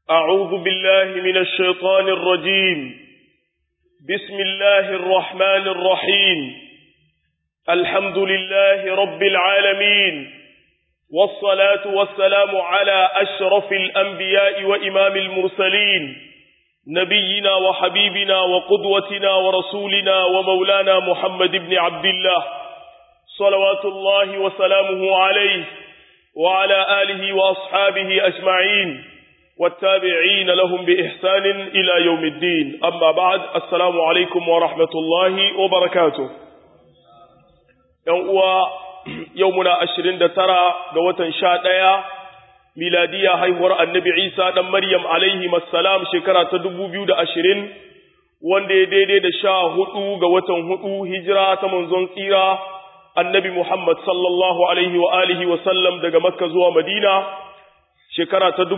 أعوذ بالله من الشيطان الرجيم بسم الله الرحمن الرحيم الحمد لله رب العالمين والصلاة والسلام على أشرف الأنبياء وإمام المرسلين نبينا وحبيبنا وقدوتنا ورسولنا ومولانا محمد بن عبد الله صلوات الله وسلامه عليه وعلى آله وأصحابه أجمعين والتابعين لهم بإحسان إلى يوم الدين أما بعد السلام عليكم ورحمة الله وبركاته يومنا عشرين دترى قوة شادية ميلادية هيور النبي عيسى دم مريم عليه السلام شكرا تدبو بيود عشرين wanda ya daidai da sha hudu ga watan hudu hijira ta manzon tsira annabi Muhammad sallallahu alaihi wa alihi wa sallam daga Makka zuwa Madina shekara ta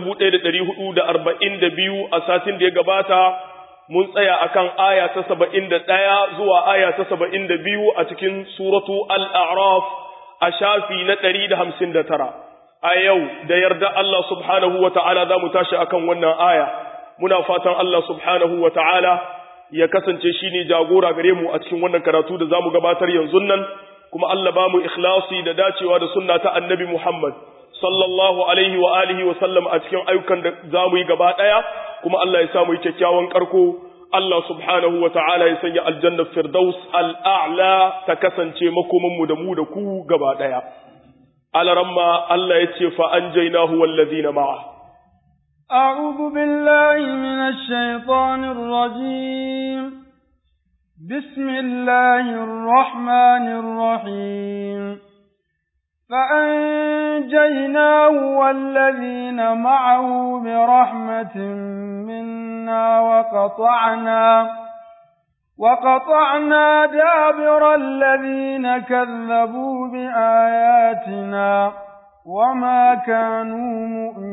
1442 a satin da ya gabata mun tsaya akan aya ta 71 zuwa aya ta 72 a cikin suratu al-a'raf a shafi na 159 a yau da yarda Allah subhanahu wa ta'ala za mu tashi akan wannan aya muna fatan Allah subhanahu wa ta'ala ya kasance shine jagora gare mu a cikin wannan karatu da zamu gabatar yanzu nan kuma Allah ba mu ikhlasi da dacewa da sunna ta annabi Muhammad sallallahu alaihi wa alihi wa sallam a cikin ayyukan da za mu yi gaba ɗaya kuma Allah ya sa mu yi kyakkyawan karko Allah subhanahu wa ta'ala ya sanya aljannar firdaus al'a'la ta kasance makoman mu da mu da ku gaba ɗaya alaramma Allah ya ce fa an jainahu wallazina ma'a أعوذ بالله من الشيطان الرجيم بسم الله الرحمن الرحيم فأنجيناه والذين معه برحمة منا وقطعنا وقطعنا دابر الذين كذبوا بآياتنا وما كانوا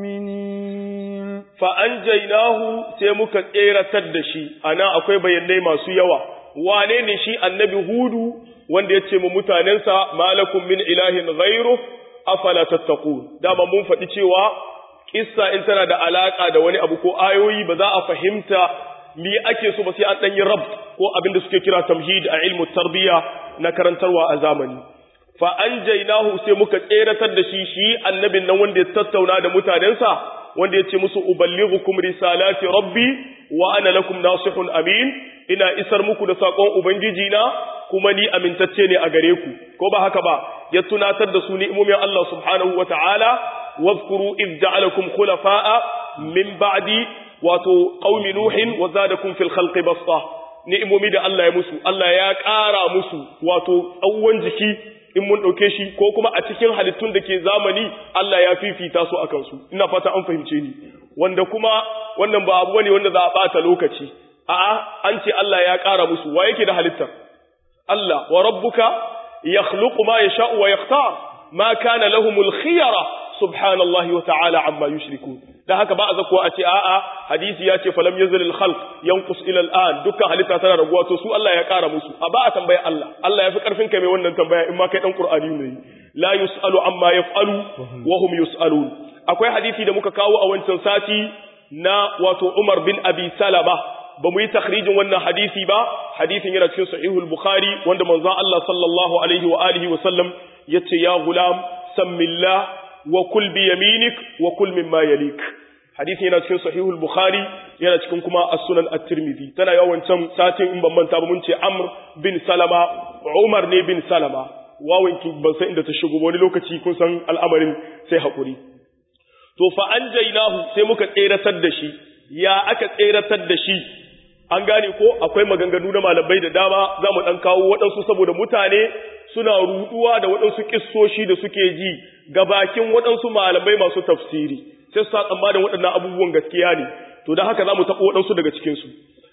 مؤمنين فأنجيناه سيمك إيرة تدشي أنا أكوي بيني ما سيوا وانين شي النبي هودو wanda ya ce mu mutanensa malakum min ilahin ghairu afala tattaqun dama mun faɗi cewa kissa in tana da alaka da wani abu ko ayoyi ba za a fahimta me ake so ba sai an dan yi rab ko abin da suke kira tamhid a ilmu tarbiya na karantarwa a zamani fa anjaynahu sai muka tseratar da shi shi annabin nan wanda ya tattauna da mutanensa wanda ya ce musu uballighukum risalati rabbi wa ana lakum nasihun amin ina isar muku da sakon ubangiji na kuma ni amintacce ne a gare ku ko ba haka ba ya tunatar da su ni'imomin Allah subhanahu wa ta'ala wazkuru iz ja'alakum khulafa'a min ba'di wato qaumi nuhin wa zadakum fil khalqi basta ni'imomi da Allah ya musu Allah ya ƙara musu wato tsawon jiki in mun ɗauke shi ko kuma a cikin halittun da ke zamani Allah ya fifita su akan su ina fata an fahimce ni wanda kuma wannan ba abu ne wanda za a ɓata lokaci a'a an ce Allah ya ƙara musu wa yake da halittar Allah wa rabbuka yakhluqu ma yasha'u wa yakhtar ma kana lahumul khiyara subhanallahi wa ta'ala amma yushrikun da haka ba a zakuwa a ce a'a hadisi ya ce falam yazil al khalq yanqus ila al an dukkan halitta tana raguwa to su Allah ya kara musu a ba a tambaya Allah Allah ya fi karfin kai mai wannan tambaya in ma kai dan qur'ani ne la yusalu amma yaf'alu wa hum yusalun akwai hadisi da muka kawo a wancan sati na wato Umar bin Abi Salama ba mu yi takhrijin wannan hadisi ba hadisin yana cikin sahihul bukhari wanda manzon Allah sallallahu alaihi wa alihi wa sallam yace ya gulam sammillah wa kul bi yaminik wa kul mimma yalik hadisin yana cikin sahihul bukhari yana cikin kuma as-sunan at-tirmidhi tana yawan can satin in ban manta ba mun ce amr bin salama umar ne bin salama wawan ki ban san inda ta shigo wani lokaci kun san al'amarin sai hakuri to fa anjaynahu sai muka tseratar da shi ya aka tseratar da shi an gane ko akwai maganganu na malamai da dama za mu ɗan kawo waɗansu saboda mutane suna ruɗuwa da waɗansu ƙissoshi da suke ji ga bakin waɗansu malamai masu tafsiri sai su sa tsammanin waɗannan abubuwan gaskiya ne to don haka za mu taɓa waɗansu daga cikinsu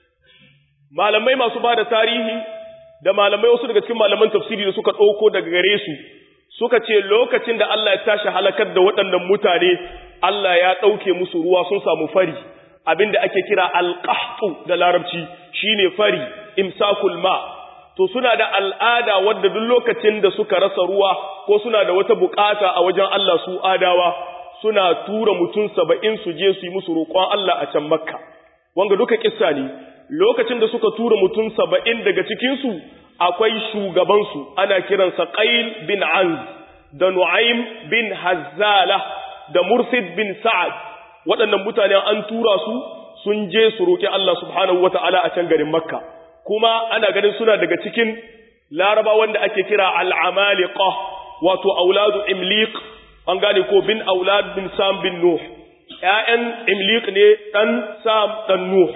malamai masu ba da tarihi da malamai wasu daga cikin malaman tafsiri da suka ɗauko daga gare su suka ce lokacin da Allah ya tashi halakar da waɗannan mutane Allah ya ɗauke musu ruwa sun samu fari abinda ake kira alqahtu da larabci shine fari imsakul ma to suna da al'ada wadda duk lokacin da suka rasa ruwa ko suna da wata bukata a wajen Allah su adawa suna tura mutum saba'in su je su yi musu roƙon Allah a can makka wanga duka kissa ne lokacin da suka tura mutum saba'in daga cikinsu akwai shugabansu ana kiransa qail bin anz da nu'aym bin hazzala da mursid bin sa'ad waɗannan mutane an tura su sun je su roƙi Allah subhanahu wata'ala a can garin makka kuma ana ganin suna daga cikin laraba wanda ake kira al'amaliqa wato auladu imliq an gane ko bin aulad bin sam bin nuh ƴaƴan imliq ne dan sam dan nuh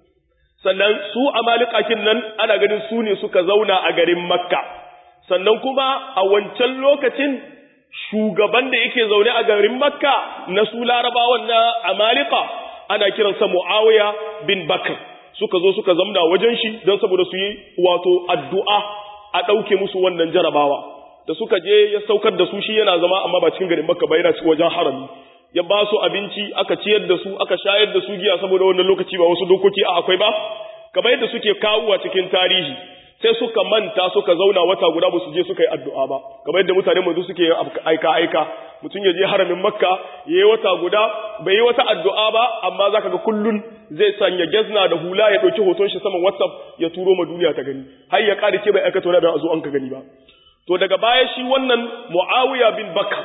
sannan su amalikakin nan ana ganin su ne suka zauna a garin makka sannan kuma a wancan lokacin shugaban da yake zaune a garin makka na su larabawan na amalika ana kiransa muawiya bin bakr suka zo suka zamna wajen shi don saboda su yi wato addu'a a ɗauke musu wannan jarabawa da suka je ya saukar da su shi yana zama amma ba cikin garin makka ba yana wajen harami ya ba su abinci aka ciyar da su aka shayar da su giya saboda wannan lokaci ba wasu dokoki a akwai ba kamar yadda suke kawowa cikin tarihi sai suka manta suka zauna wata guda ba su je suka yi addu'a ba kamar yadda mutane manzo suke yin aika aika mutum ya je haramin makka ya yi wata guda bai yi wata addu'a ba amma zaka ga kullun zai sanya gezna da hula ya ɗauki hoton shi saman whatsapp ya turo ma duniya ta gani har ya ƙara ke bai aikata wani abin a zo an ka gani ba to daga baya shi wannan muawiya bin bakar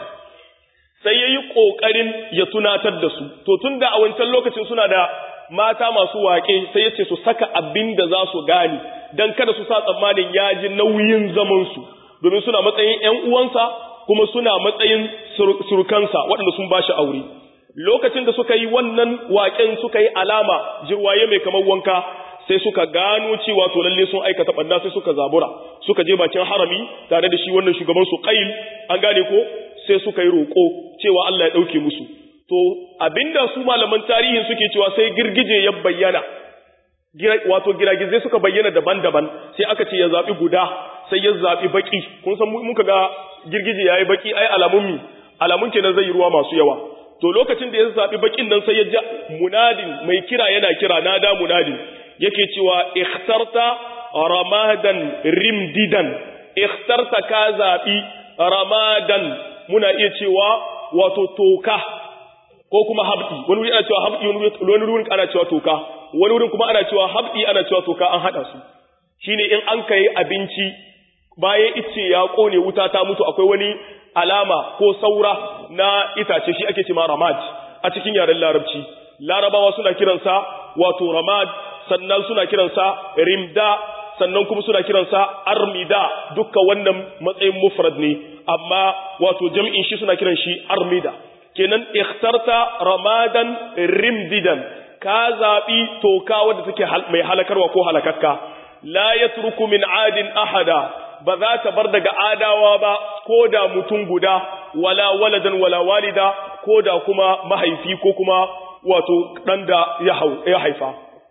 sai ya yi ƙoƙarin ya tunatar da su to tun da a wancan lokacin suna da mata masu waƙe sai ya ce su saka abin da za su gane don kada su sa tsammanin ya ji nauyin zamansu domin suna matsayin ‘yan uwansa kuma suna matsayin surukansa waɗanda sun ba shi aure lokacin da suka yi wannan waƙen suka yi alama jirwaye mai kamar wanka sai suka gano cewa to lalle sun aikata ɓanna sai suka zabura suka je bakin harami tare da shi wannan shugaban su qail an gane ko sai suka yi roƙo cewa Allah ya ɗauke musu to abinda su malaman tarihin suke cewa sai girgije ya bayyana wato giragizai suka bayyana daban-daban sai aka ce ya zaɓi guda sai ya zaɓi baƙi kun san muka ga girgije ya yi baƙi ai alamun mi alamun kenan zai yi ruwa masu yawa to lokacin da ya zaɓi baƙin nan sai ya ja munadin mai kira yana kira nada munadin yake cewa ikhtarta ramadan rimdidan ikhtarta ka zaɓi ramadan muna iya cewa wato toka ko kuma habdi wani wuri ana cewa habdi wani wurin ana cewa toka wani wurin kuma ana cewa habdi ana cewa toka an hada su shine in an kai abinci bayan ice ya kone wuta ta mutu akwai wani alama ko saura na itace shi ake cewa ramad a cikin yaren larabci larabawa suna kiransa wato ramad sannan suna kiransa rimda sannan kuma suna kiransa armida dukkan wannan matsayin mufrad ne amma wato jam'in shi suna kiran shi armida kenan ikhtarta ramadan rimdidan ka zabi toka wadda take mai halakarwa ko halakakka la yatruku min adin ahada ba za ta bar daga adawa ba ko da mutum guda wala waladan wala walida ko da kuma mahaifi ko kuma wato dan da ya haifa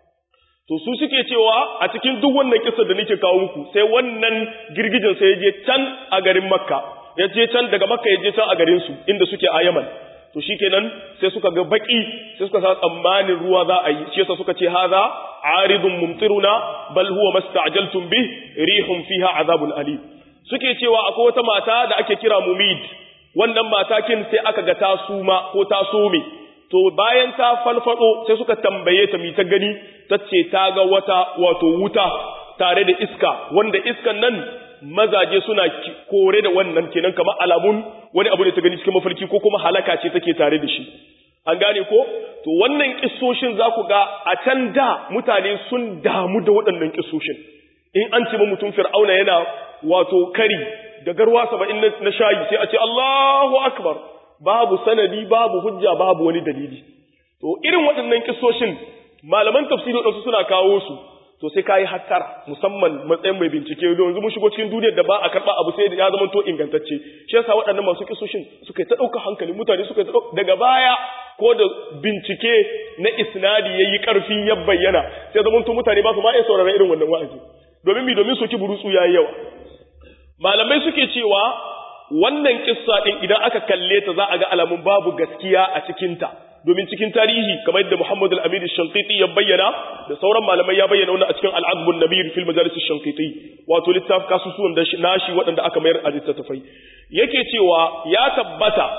to su suke cewa a cikin duk wannan kisa da nake kawo muku sai wannan girgijin sai ya je can a garin makka ya je can daga makka ya je can a garin su inda suke a yaman to shikenan sai suka ga baki sai suka sa tsammanin ruwa za a yi shi yasa suka ce haza aridun mumtiruna bal huwa masta'jaltum bih rihum fiha azabun alim suke cewa akwai wata mata da ake kira mumid wannan matakin sai aka ga ta suma ko ta some to bayan ta falfado sai suka tambaye ta mi ta gani tace ta ga wata wato wuta tare da iska wanda iskan nan mazaje suna kore da wannan kenan kamar alamun wani abu da ta gani cikin mafarki ko kuma halaka ce take tare da shi an gane ko to wannan kissoshin za ku ga a can da mutane sun damu da waɗannan kissoshin in an ce mutum fir'auna yana wato kari da garwa saba'in na shayi sai a ce Allahu akbar babu sanadi babu hujja babu wani dalili to irin waɗannan kissoshin malaman tafsiri waɗansu suna kawo su to sai kayi hattara musamman matsayin mai bincike don yanzu mun shigo cikin duniyar da ba a karba abu sai da ya zama to ingantacce shi yasa waɗannan masu kisoshin suka yi ta ɗauka hankali mutane suka yi ta ɗauka daga baya ko da bincike na isnadi ya yi ƙarfi ya bayyana sai zama to mutane ba su ma iya sauraron irin wannan wa'azi domin mi domin soki burutsu ya yi yawa malamai suke cewa wannan kissa ɗin idan aka kalle ta za a ga alamun babu gaskiya a cikinta domin cikin tarihi kamar yadda Muhammad al-Amin al-Shanqiti ya bayyana da sauran malamai ya bayyana wannan a cikin al-Azb an-Nabir fil Majalis al-Shanqiti wato littaf kasusuwan da nashi waɗanda aka mayar a littattafai yake cewa ya tabbata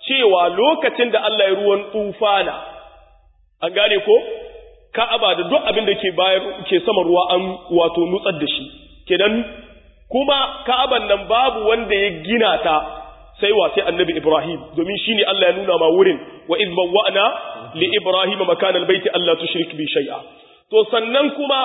cewa lokacin da Allah ya ruwan tufana an gane ko Ka'aba da duk abin da ke bayar ke sama ruwa an wato nutsar da shi kenan kuma Ka'aban nan babu wanda ya gina ta sai wa sai Annabi Ibrahim domin shine Allah ya nuna ma wurin wa iz bawwa'na li Ibrahim makana albayti alla tushrik bi shay'a to sannan kuma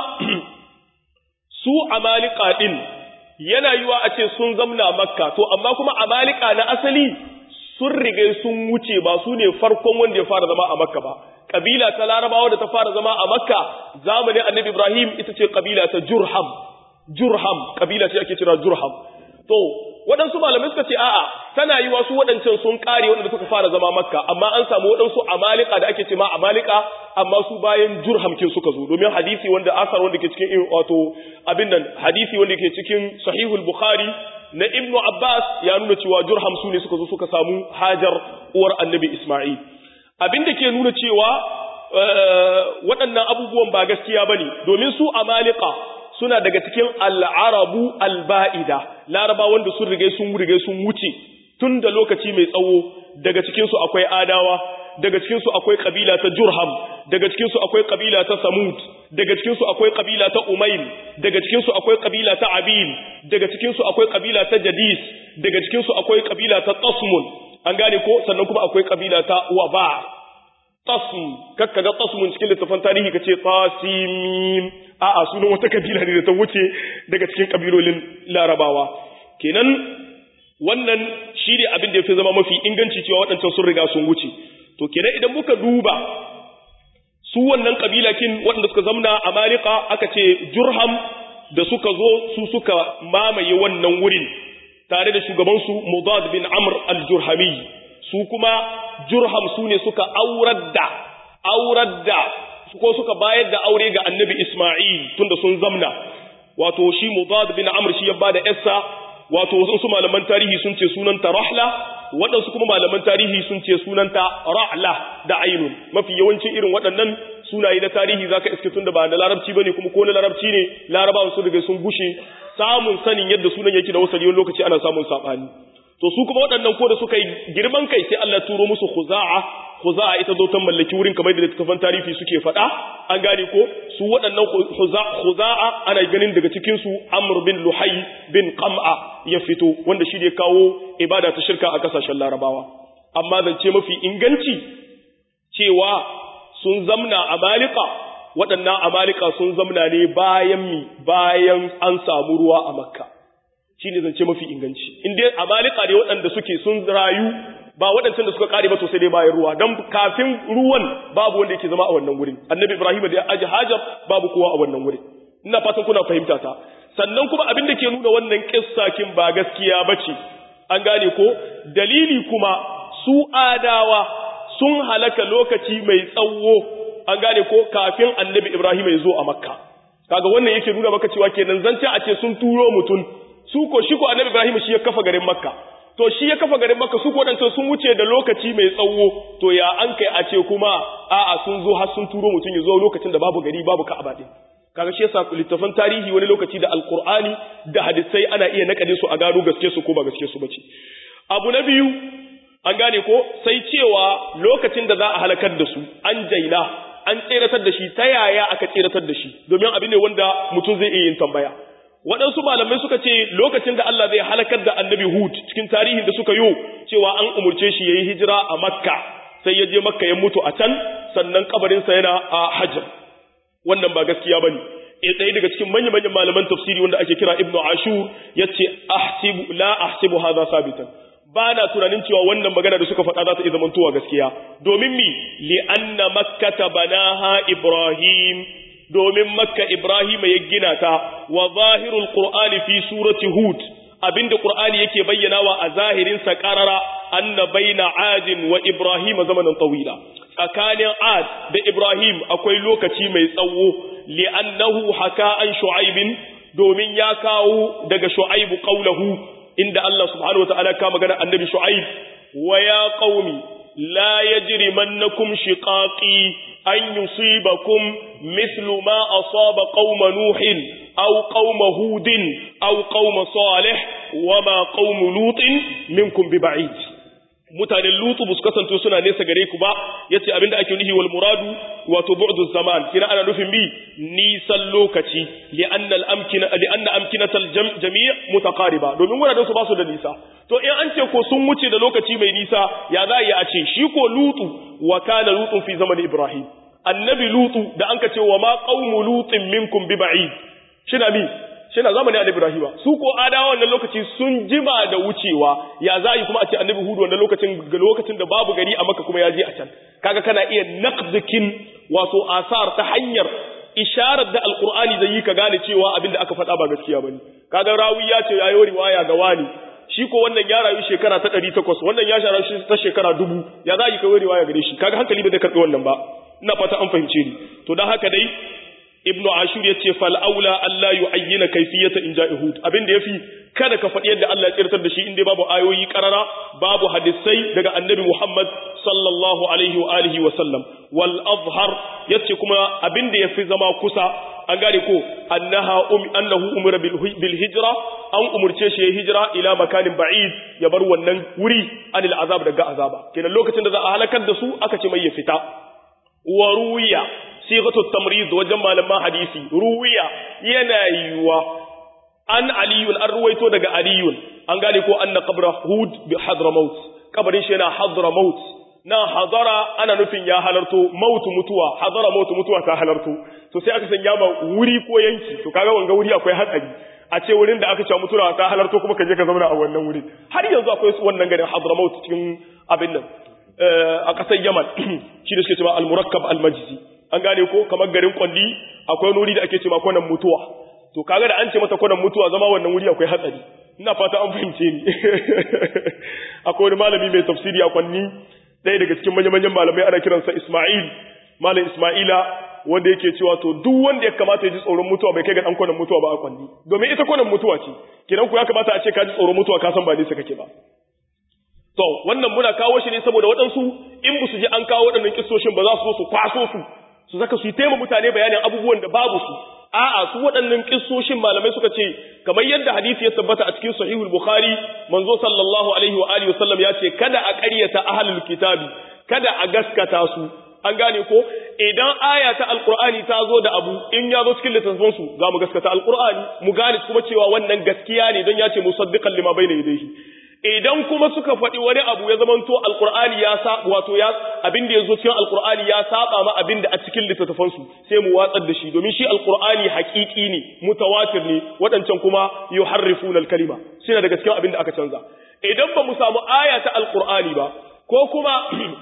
su amalika din yana yiwa a ce sun zamna makka to amma kuma amalika na asali sun rige sun wuce ba su ne farkon wanda ya fara zama a makka ba kabila ta larabawa da ta fara zama a makka zamanin annabi ibrahim ita ce kabila ta jurham jurham kabila ce ake kira jurham to waɗansu malamai suka ce a'a tana yi wasu waɗancan sun ƙare waɗanda suka fara zama makka amma an samu waɗansu amalika da ake ce ma amalika amma su bayan jurham kin suka zo domin hadisi wanda asar wanda ke cikin wato abin nan hadisi wanda ke cikin sahihul bukhari na ibnu abbas ya nuna cewa jurham su ne suka zo suka samu hajar uwar annabi isma'il abin da ke nuna cewa waɗannan abubuwan ba gaskiya bane domin su amalika suna daga cikin al'arabu alba'ida laraba wanda sun rige sun rige sun wuce tun da lokaci mai tsawo daga cikinsu akwai adawa daga cikinsu akwai kabila ta jurham daga cikinsu akwai kabila ta samud daga cikinsu akwai kabila ta umail daga cikinsu akwai kabila ta abil daga cikinsu akwai kabila ta jadis daga cikinsu akwai kabila ta tasmun an gane ko sannan kuma akwai kabila ta waba tasm kakka ga tasmun cikin littafin tarihi kace tasimim a'a sunan wata kabila ne da ta wuce daga cikin kabilolin larabawa kenan wannan shi ne abin da ya fi zama mafi inganci cewa waɗancan sun riga sun wuce to kenan idan muka duba su wannan kabilakin waɗanda suka zamna a malika aka ce jurham da suka zo su suka mamaye wannan wurin tare da shugabansu mudad bin amr al-jurhami su kuma jurham su ne suka aurar da aurar da ko suka bayar da aure ga annabi isma'il tunda sun zamna wato shi mudad bin amr shi ya bada yarsa wato wasu malaman tarihi sun ce sunanta rahla waɗansu kuma malaman tarihi sun ce sunanta ra'la da ainun mafi yawancin irin waɗannan sunaye na tarihi zaka iske tun da ba na larabci bane kuma ko na larabci ne larabawan sun riga sun gushe samun sanin yadda sunan yake da wasali wani lokaci ana samun sabani to su kuma waɗannan ko da suka yi girman kai sai Allah turo musu khuza'a khuza'a ita zo ta mallaki wurin kamar da littafan tarihi suke faɗa an gane ko su waɗannan khuza'a ana ganin daga cikin su Amr bin Luhay bin Qam'a ya fito wanda shi ne kawo ibada ta shirka a kasashen Larabawa amma zance mafi inganci cewa sun zamna a Malika waɗannan amalika sun zamna ne bayan mi bayan an samu ruwa a Makka shi ne zance mafi inganci in dai amalika ne waɗanda suke sun rayu ba waɗancan da suka ƙare ba to sai dai bayan ruwa don kafin ruwan babu wanda yake zama a wannan wurin annabi ibrahim da ya aji hajar babu kowa a wannan wurin ina fatan kuna fahimta ta sannan kuma abin da ke nuna wannan kissakin ba gaskiya ba ce an gane ko dalili kuma su adawa sun halaka lokaci mai tsawo an gane ko kafin annabi ibrahim ya zo a makka kaga wannan yake nuna maka cewa kenan zance a ce sun turo mutum su ko shi ko annabi Ibrahim shi ya kafa garin Makka to shi ya kafa garin Makka su ko dan sun wuce da lokaci mai tsawo to ya an kai a ce kuma a'a sun zo har sun turo mutum ya zo lokacin da babu gari babu Ka'aba din kaga shi yasa littafan tarihi wani lokaci da alqur'ani da hadisai ana iya nakade su a gano gaske su ko ba gaske su bace abu na biyu an gane ko sai cewa lokacin da za a halakar da su an jaina an tseratar da shi ta yaya aka tseratar da shi domin abin ne wanda mutum zai iya yin tambaya waɗansu malamai suka ce lokacin da Allah zai halakar da annabi Hud cikin tarihin da suka yi cewa an umurce shi ya yi hijira a Makka sai ya je Makka ya mutu a can sannan kabarinsa yana a Hajar wannan ba gaskiya ba ne e ɗaya daga cikin manyan manyan malaman tafsiri wanda ake kira Ibn Ashur ya ce ahsibu la ahsibu hadha sabitan ba na tunanin cewa wannan magana da suka faɗa za ta iya zamantowa gaskiya domin mi li anna makkata banaha Ibrahim domin makka Ibrahim ya gina ta wa zahirul Qur'ani fi surati Hud abinda Qur'ani yake bayyanawa a zahirin sa qarara anna baina adin wa Ibrahim zamanan tawila tsakanin ad da Ibrahim akwai lokaci mai tsawo li'annahu haka an shu'aibin domin ya kawo daga shu'aibu qaulahu inda Allah subhanahu wataala ka magana annabi shu'aib wa ya qaumi la yajrimannakum shiqaqi an yusibakum mithlu ma asaba qauma nuhin aw qauma hudin aw qauma salih wama qaumu lutin minkum biba'id mutanen lutu bus kasance suna nesa gare ku ba yace abinda ake nufi wal muradu wato bu'du zaman kina ana nufin bi nisan lokaci li anna al amkina li anna amkinatal jami' mutaqariba domin wuraren su ba su da nisa to in an ce ko sun wuce da lokaci mai nisa ya za a ce shi ko lutu wa kana lutu fi zaman ibrahim annabi lutu da an ka ce wa ma qaumu lutin minkum bi ba'id shina mi shina zamanin annabi ibrahim su ko adawa wannan lokaci sun jima da wucewa ya za yi kuma a ce annabi hudu wannan lokacin ga lokacin da babu gari a maka kuma ya je a can kaga kana iya naqdikin wato asar ta hanyar isharar da alqur'ani zai yi ka gane cewa abin da aka faɗa ba gaskiya bane kaga rawi ya ce yayi riwaya ga wani shi ko wannan ya rayu shekara ta 800 wannan ya shara shi ta shekara 1000 ya za yi kai riwaya gare shi kaga hankali ba zai karbi wannan ba ina fata an fahimce ni to dan haka dai ibnu ashur yace fal aula alla yu'ayyina kayfiyata inja'i hud abinda yafi kada ka faɗi yadda Allah ya tsirtar da shi inda babu ayoyi karara babu hadisai daga annabi Muhammad sallallahu alaihi wa alihi wa sallam wal azhar yace kuma abinda yafi zama kusa an gane ko annaha um annahu umira bil hijra an umurce shi ya hijira ila makanin ba'id ya bar wannan wuri anil azab daga azaba kenan lokacin da za a halakar da su aka ce mai ya fita wa ruwiya sighatu tamrid wajen malaman hadisi ruwiya yana yiwa an aliyun an ruwaito daga aliyun an gane ko anna qabra hud bi hadramaut kabarin shi yana hadramaut na hadara ana nufin ya halarto mautu mutuwa hadara mautu mutuwa ta halarto to sai aka sanya ma wuri ko yanki to kaga wanga wuri akwai hatsari a ce wurin da aka ce mutuwa ta halarto kuma ka je ka zauna a wannan wuri har yanzu akwai wannan garin hadramaut cikin abin nan a ƙasar Yaman shi da suke cewa al-murakkab al-majzi an gane ko kamar garin kwalli akwai wuri da ake cewa kwanan mutuwa to kaga da an ce mata kwanan mutuwa zama wannan wuri akwai hatsari ina fata an fahimce ni akwai wani malami mai tafsiri a kwanni ɗaya daga cikin manya-manyan malamai ana kiransa Ismail malam Ismaila wanda yake cewa to duk wanda ya kamata ya ji tsoron mutuwa bai kai ga dan kwanan mutuwa ba a kwanni domin ita kwanan mutuwa ce kidan ku ya kamata a ce ka ji tsoron mutuwa ka san ba nesa kake ba To, wannan muna kawo shi ne saboda waɗansu in ba su ji an kawo waɗannan kistoshin ba za su zo su kwaso su, su zaka su yi taima mutane bayanin abubuwan da babu su. A'a, su waɗannan kistoshin malamai suka ce, kamar yadda hadisi ya tabbata a cikin sahihul Bukhari, manzo sallallahu alaihi wa alihi wasallam ya ce, kada a ƙaryata ahlul kitabi, kada a gaskata su. An gane ko, idan aya ta Alƙur'ani ta zo da abu, in ya zo cikin littattafan su, za mu gaskata Alƙur'ani, mu gane kuma cewa wannan gaskiya ne don ya ce musaddiqan lima bayna yadayhi. idan kuma suka faɗi wani abu ya zamanto alkur'ani ya sa wato ya abin da ya zo cikin alkur'ani ya saba ma abin da a cikin littattafan su sai mu watsar da shi domin shi alkur'ani haƙiƙi ne mutawatir ne waɗancan kuma yuharrifuna alkalima shine daga cikin abin da aka canza idan ba mu samu aya ta alkur'ani ba ko kuma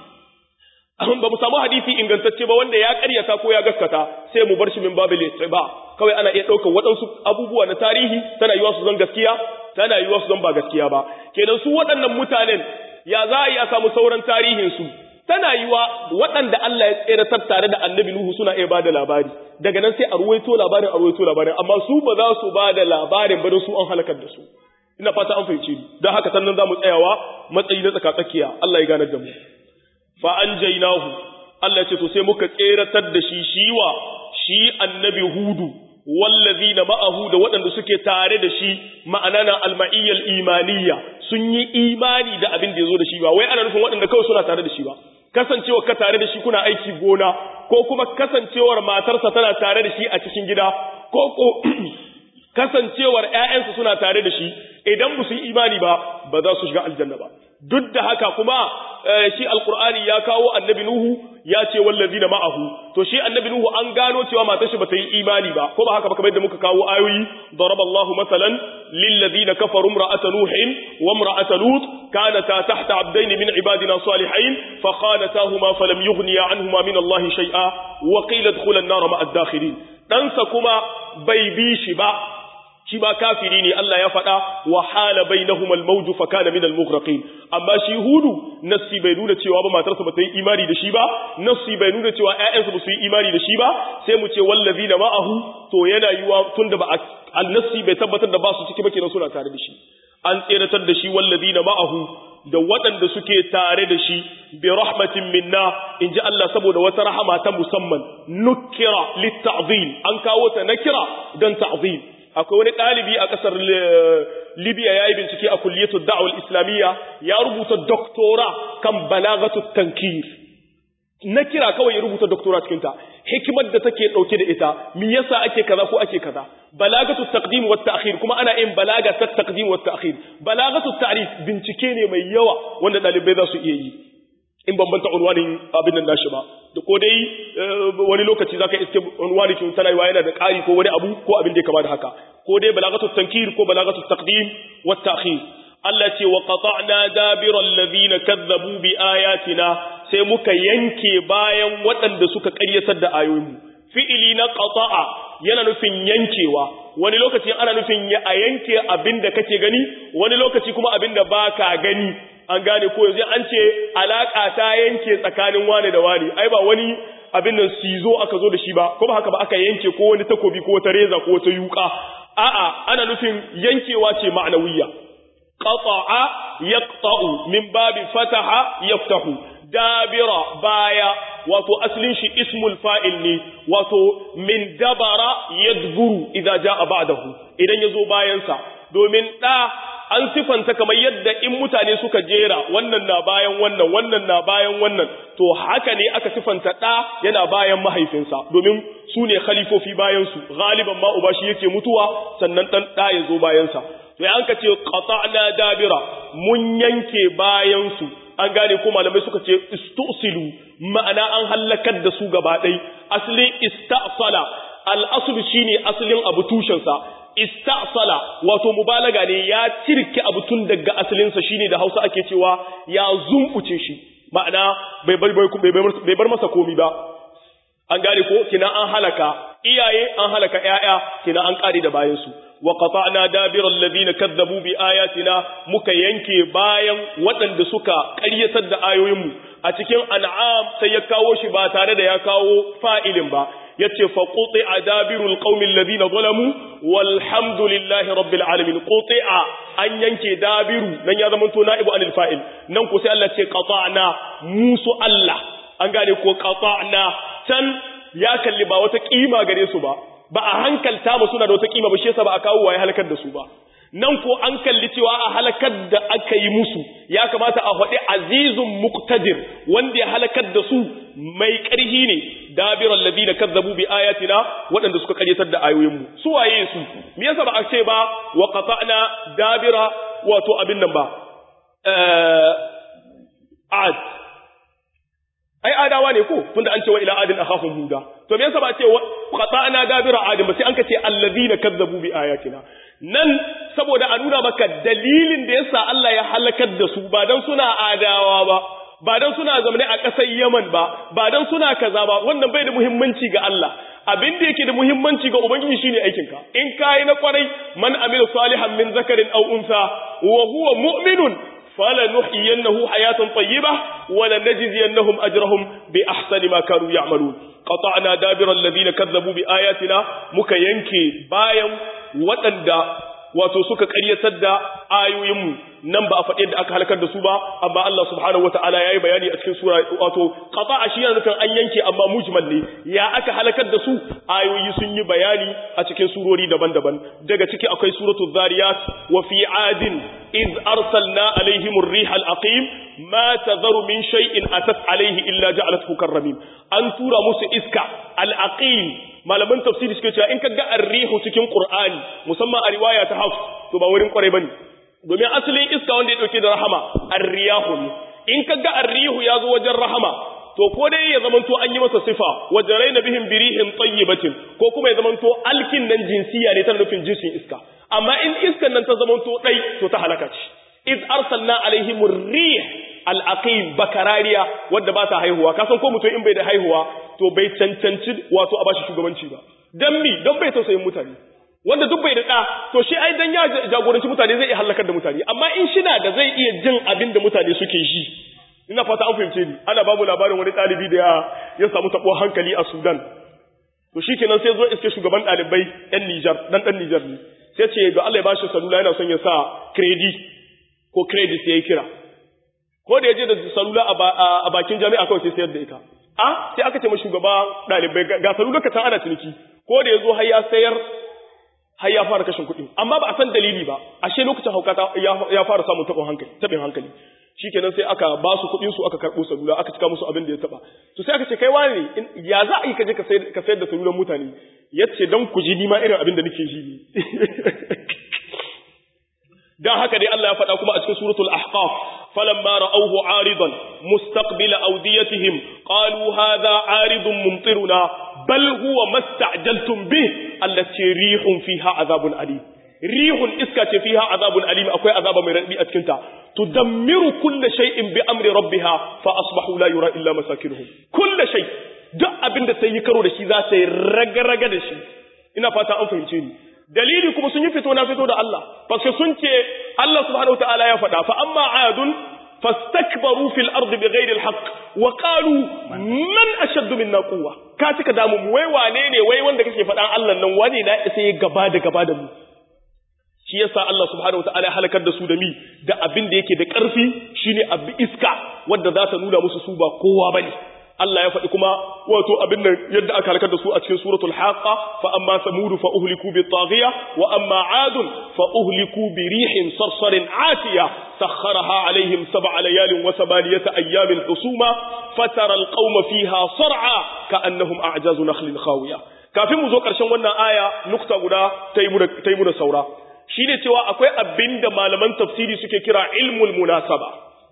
ba mu samu hadisi ingantacce ba wanda ya karyata ko ya gaskata sai mu bar shi min babil ba kawai ana iya ɗaukar waɗansu abubuwa na tarihi tana yiwa su zan gaskiya tana yiwa su zan ba gaskiya ba kenan su waɗannan mutanen ya za a iya samu sauran tarihin su tana yiwa waɗanda Allah ya tseratar tare da annabi Nuhu suna iya bada labari daga nan sai a ruwaito labarin a ruwaito labarin amma su ba za su bada labarin ba don su an halakar da su ina fata an fahimce ni don haka sannan za mu tsayawa matsayi na tsaka tsakiya Allah ya ganar da mu fa an jainahu Allah ce to sai muka tseratar da shi shiwa shi annabi hudu wallazina ma'ahu da waɗanda suke tare da shi ma'ana na alma'iyyal imaniya sun yi imani da abin da yazo da shi ba wai ana nufin waɗanda kawai suna tare da shi ba kasancewar ka tare da shi kuna aiki gona ko kuma kasancewar matarsa tana tare da shi a cikin gida ko ko kasancewar ƴaƴansu suna tare da shi idan ba su yi imani ba ba za su shiga aljanna ba duk da haka kuma shi alqur'ani ya kawo annabi nuhu ya ce wallazina ma'ahu to shi annabi nuhu an gano cewa matar shi bata yi imani ba ko ba haka ba kamar yadda muka kawo ayoyi daraballahu masalan lil ladina kafaru imra'ata nuhin wa imra'ata lut kanata tahta abdayn min ibadina salihin fa khanatahuma falam yughniya anhuma min allahi shay'a wa qila adkhula an-nar ma'a ad-dakhilin dansa kuma bai bi shi ba shi ba kafiri ne Allah ya faɗa wa hala bainahum al-mawj fa kana min al-mughraqin amma shi hudu nassi bai nuna cewa ba matarsa ba ta yi imani da shi ba nassi bai nuna cewa ƴaƴansa ba su yi imani da shi ba sai mu ce wallazina ma'ahu to yana yiwa tunda ba al-nassi bai tabbatar da ba su ciki ba kenan suna tare da shi an tseratar da shi wallazina ma'ahu da waɗanda suke tare da shi bi rahmatin minna in ji Allah saboda wata rahama ta musamman nukira litta'zim an kawo ta nakira don ta'zim akwai wani ɗalibi a ƙasar Libya ya yi bincike a kulliyatul da'awar islamiyya ya rubuta doktora kan balagatu tankir na kira kawai ya rubuta doktora cikin ta hikimar da take dauke da ita me yasa ake kaza ko ake kaza balagatu taqdim wa ta'khir kuma ana yin balaga ta taqdim wa ta'khir balagatu ta'rif bincike ne mai yawa wanda dalibai za su iya yi in bambanta unwanin abin nan nashi ba da ko dai wani lokaci zaka iske unwani kin tana yawa yana da ƙari ko wani abu ko abin da ya kama da haka ko dai balagatu tankir ko balagatu taqdim wa ta'khir Allah ce wa qata'na dabira alladhina kazzabu bi ayatina sai muka yanke bayan waɗanda suka ƙaryatar da ayoyinmu fi'ili na qata'a yana nufin yankewa wani lokaci ana nufin ya a yanke abinda kake gani wani lokaci kuma abinda baka gani an gane ko yanzu an ce alaka ta yanke tsakanin wani da wani ai ba wani abin nan sizo aka zo da shi ba ko ba haka ba aka yanke ko wani takobi ko wata reza ko wata yuka a'a ana nufin yankewa ce ma'anawiyya qata'a yaqta'u min babi fataha yaftahu dabira baya wato aslin shi ismul fa'il ne wato min dabara yadburu idza jaa ba'dahu idan yazo bayan sa domin da an sifanta kamar yadda in mutane suka jera wannan na bayan wannan wannan na bayan wannan to haka ne aka sifanta da yana bayan mahaifinsa domin su ne khalifofi bayan su galiban ma uba shi yake mutuwa sannan dan da ya zo bayan sa to an ka ce qata'na dabira mun yanke bayan su an gane ko malamai suka ce istusilu ma'ana an halakar da su gaba ɗai asalin istasala al'asul shine asalin abu tushensa istasala wato mubalaga ne ya cirke abu tun daga asalinsa shine da hausa ake cewa ya zumbuce shi ma'ana bai bar masa komi ba an gane ko kina an halaka iyaye an halaka ƴaƴa kina an kare da bayansu wa qata'na dabiral ladina kadzabu bi ayatina muka yanke bayan waɗanda suka ƙaryatar da ayoyinmu a cikin an'am sai ya kawo shi ba tare da ya kawo fa'ilin ba yace fa quti'a dabirul qaumil ladina zalamu walhamdulillahi rabbil alamin quti'a an yanke dabiru nan ya zama to na'ibu anil fa'il nan ko sai Allah ce qata'na musu Allah an gane ko qata'na can ya kalli ba wata kima gare su ba ba a hankalta ba suna da wata kima ba shi yasa ba a kawo waye halakar da su ba nan ko an kalli cewa a halakar da aka yi musu ya kamata a faɗi azizun muqtadir wanda ya halakar da su mai ƙarhi ne dabiral ladina kazzabu bi ayatina waɗanda suka karyatar da ayoyin mu su waye su me yasa ba a ce ba wa qata'na dabira wato abin nan ba ad ai adawa ne ko tunda an ce wa ila adin akhahum huda to me yasa ba ce qata'na dabira adin ba sai an kace allazina kazzabu bi ayatina nan saboda a nuna maka dalilin da yasa Allah ya halakar da su ba dan suna adawa ba ba dan suna zamane a ƙasar Yaman ba ba dan suna kaza ba wannan bai da muhimmanci ga Allah abin da yake da muhimmanci ga ubangiji shine aikinka in kai na kwarai man amila salihan min zakarin aw unsa wa huwa mu'minun فلنحيينه حياة طيبة ولنجزينهم أجرهم بأحسن ما كانوا يعملون قطعنا دابر الذين كذبوا بآياتنا مكينكي بايا وتندى wato suka ƙaryatar da ayoyinmu nan ba a faɗi yadda aka halakar da su ba amma Allah subhanahu wataala yayi bayani a cikin sura wato qata'a shi yana nufin an yanke amma mujmal ne ya aka halakar da su ayoyi sun yi bayani a cikin surori daban-daban daga ciki akwai suratul zariyat wa fi adin iz arsalna alaihim ar-riha al-aqim ma tadharu min shay'in atat alaihi illa ja'alathu karramin an tura musu iska al-aqim malaman tafsiri suke cewa in ka ga arrihu cikin qur'ani musamman a riwaya ta hafs to ba wurin kwarai bane domin asalin iska wanda ya dauke da rahama arriyahu ne in ka ga arrihu ya zo wajen rahama to ko dai ya zamanto an yi masa sifa wajaraina bihim birihin tayyibatin ko kuma ya zamanto alkin nan jinsiya ne tana nufin jinsin iska amma in iskan nan ta zamanto dai to ta halaka ce iz arsalna alaihim rih al-aqim bakarariya wadda ba ta haihuwa kasan ko mutum in bai da haihuwa to bai cancanci wato a bashi shugabanci ba dan mi don bai tausayin mutane wanda duk bai da da to shi ai dan ya jagoranci mutane zai iya halakar da mutane amma in shina da zai iya jin abin da mutane suke shi ina fata an fahimce ni ana babu labarin wani ɗalibi da ya ya samu tabo hankali a Sudan to shikenan sai zo iske shugaban ɗalibai ɗan Niger dan ɗan Niger ne sai ce ga Allah ya bashi salula yana son ya sa credit ko credit sai ya kira ko da ya je da salula a bakin jami'a kawai sai sayar da ita a sai aka ce ma shugaba ɗalibai ga salula ka can ana ciniki ko da ya zo har ya sayar har ya fara kashin kuɗi amma ba a san dalili ba ashe lokacin hauka ya fara samun taɓin hankali taɓin hankali shikenan sai aka ba su kuɗin su aka karɓo salula aka cika musu abin da ya taɓa to sai aka ce kai wani ya za a yi kaje ka sayar da salulan mutane yace dan ku ji ni ma irin abin da nake ji ne dan haka dai Allah ya faɗa kuma a cikin suratul ahqaf falamma ra'awhu 'aridan mustaqbila awdiyatihim qalu hadha 'aridun mumtiruna bal huwa masta'jaltum bih allati rihun fiha 'adhabun alim rihun iska ce fiha 'adhabun alim akwai azaba mai radadi a cikin ta tudammiru kulli shay'in bi amri rabbiha fa asbahu la yura illa masakinuhum kulli shay duk abinda sai yi karo da shi za ta yi raga-raga da shi ina fata an fahimce ni dalili kuma sun yi fito na fito da Allah parce sun ce Allah subhanahu wataala ya faɗa fa amma adun fastakbaru fil ardi bighairi alhaq wa qalu man ashaddu minna quwwa ka cika damu mu wai wane ne wai wanda kake faɗan Allah nan wani na sai gaba da gaba da mu shi yasa Allah subhanahu wataala ya halakar da su da mi da abin da yake da ƙarfi shine abin iska wanda za ta nuna musu su ba kowa bane Allah ya faɗi kuma wato abin nan yadda aka halakar da su a cikin suratul haqa fa amma samud fa uhliku bi taghiya wa amma ad fa uhliku bi rihin sarsarin atiya sakharaha alaihim sab'a layalin wa samaniyata ayamin husuma fatara alqauma fiha sar'a ka'annahum a'jazu nakhlin khawiya kafin mu zo karshen wannan aya nukta guda tayi mu da saura shine cewa akwai abinda malaman tafsiri suke kira ilmul munasaba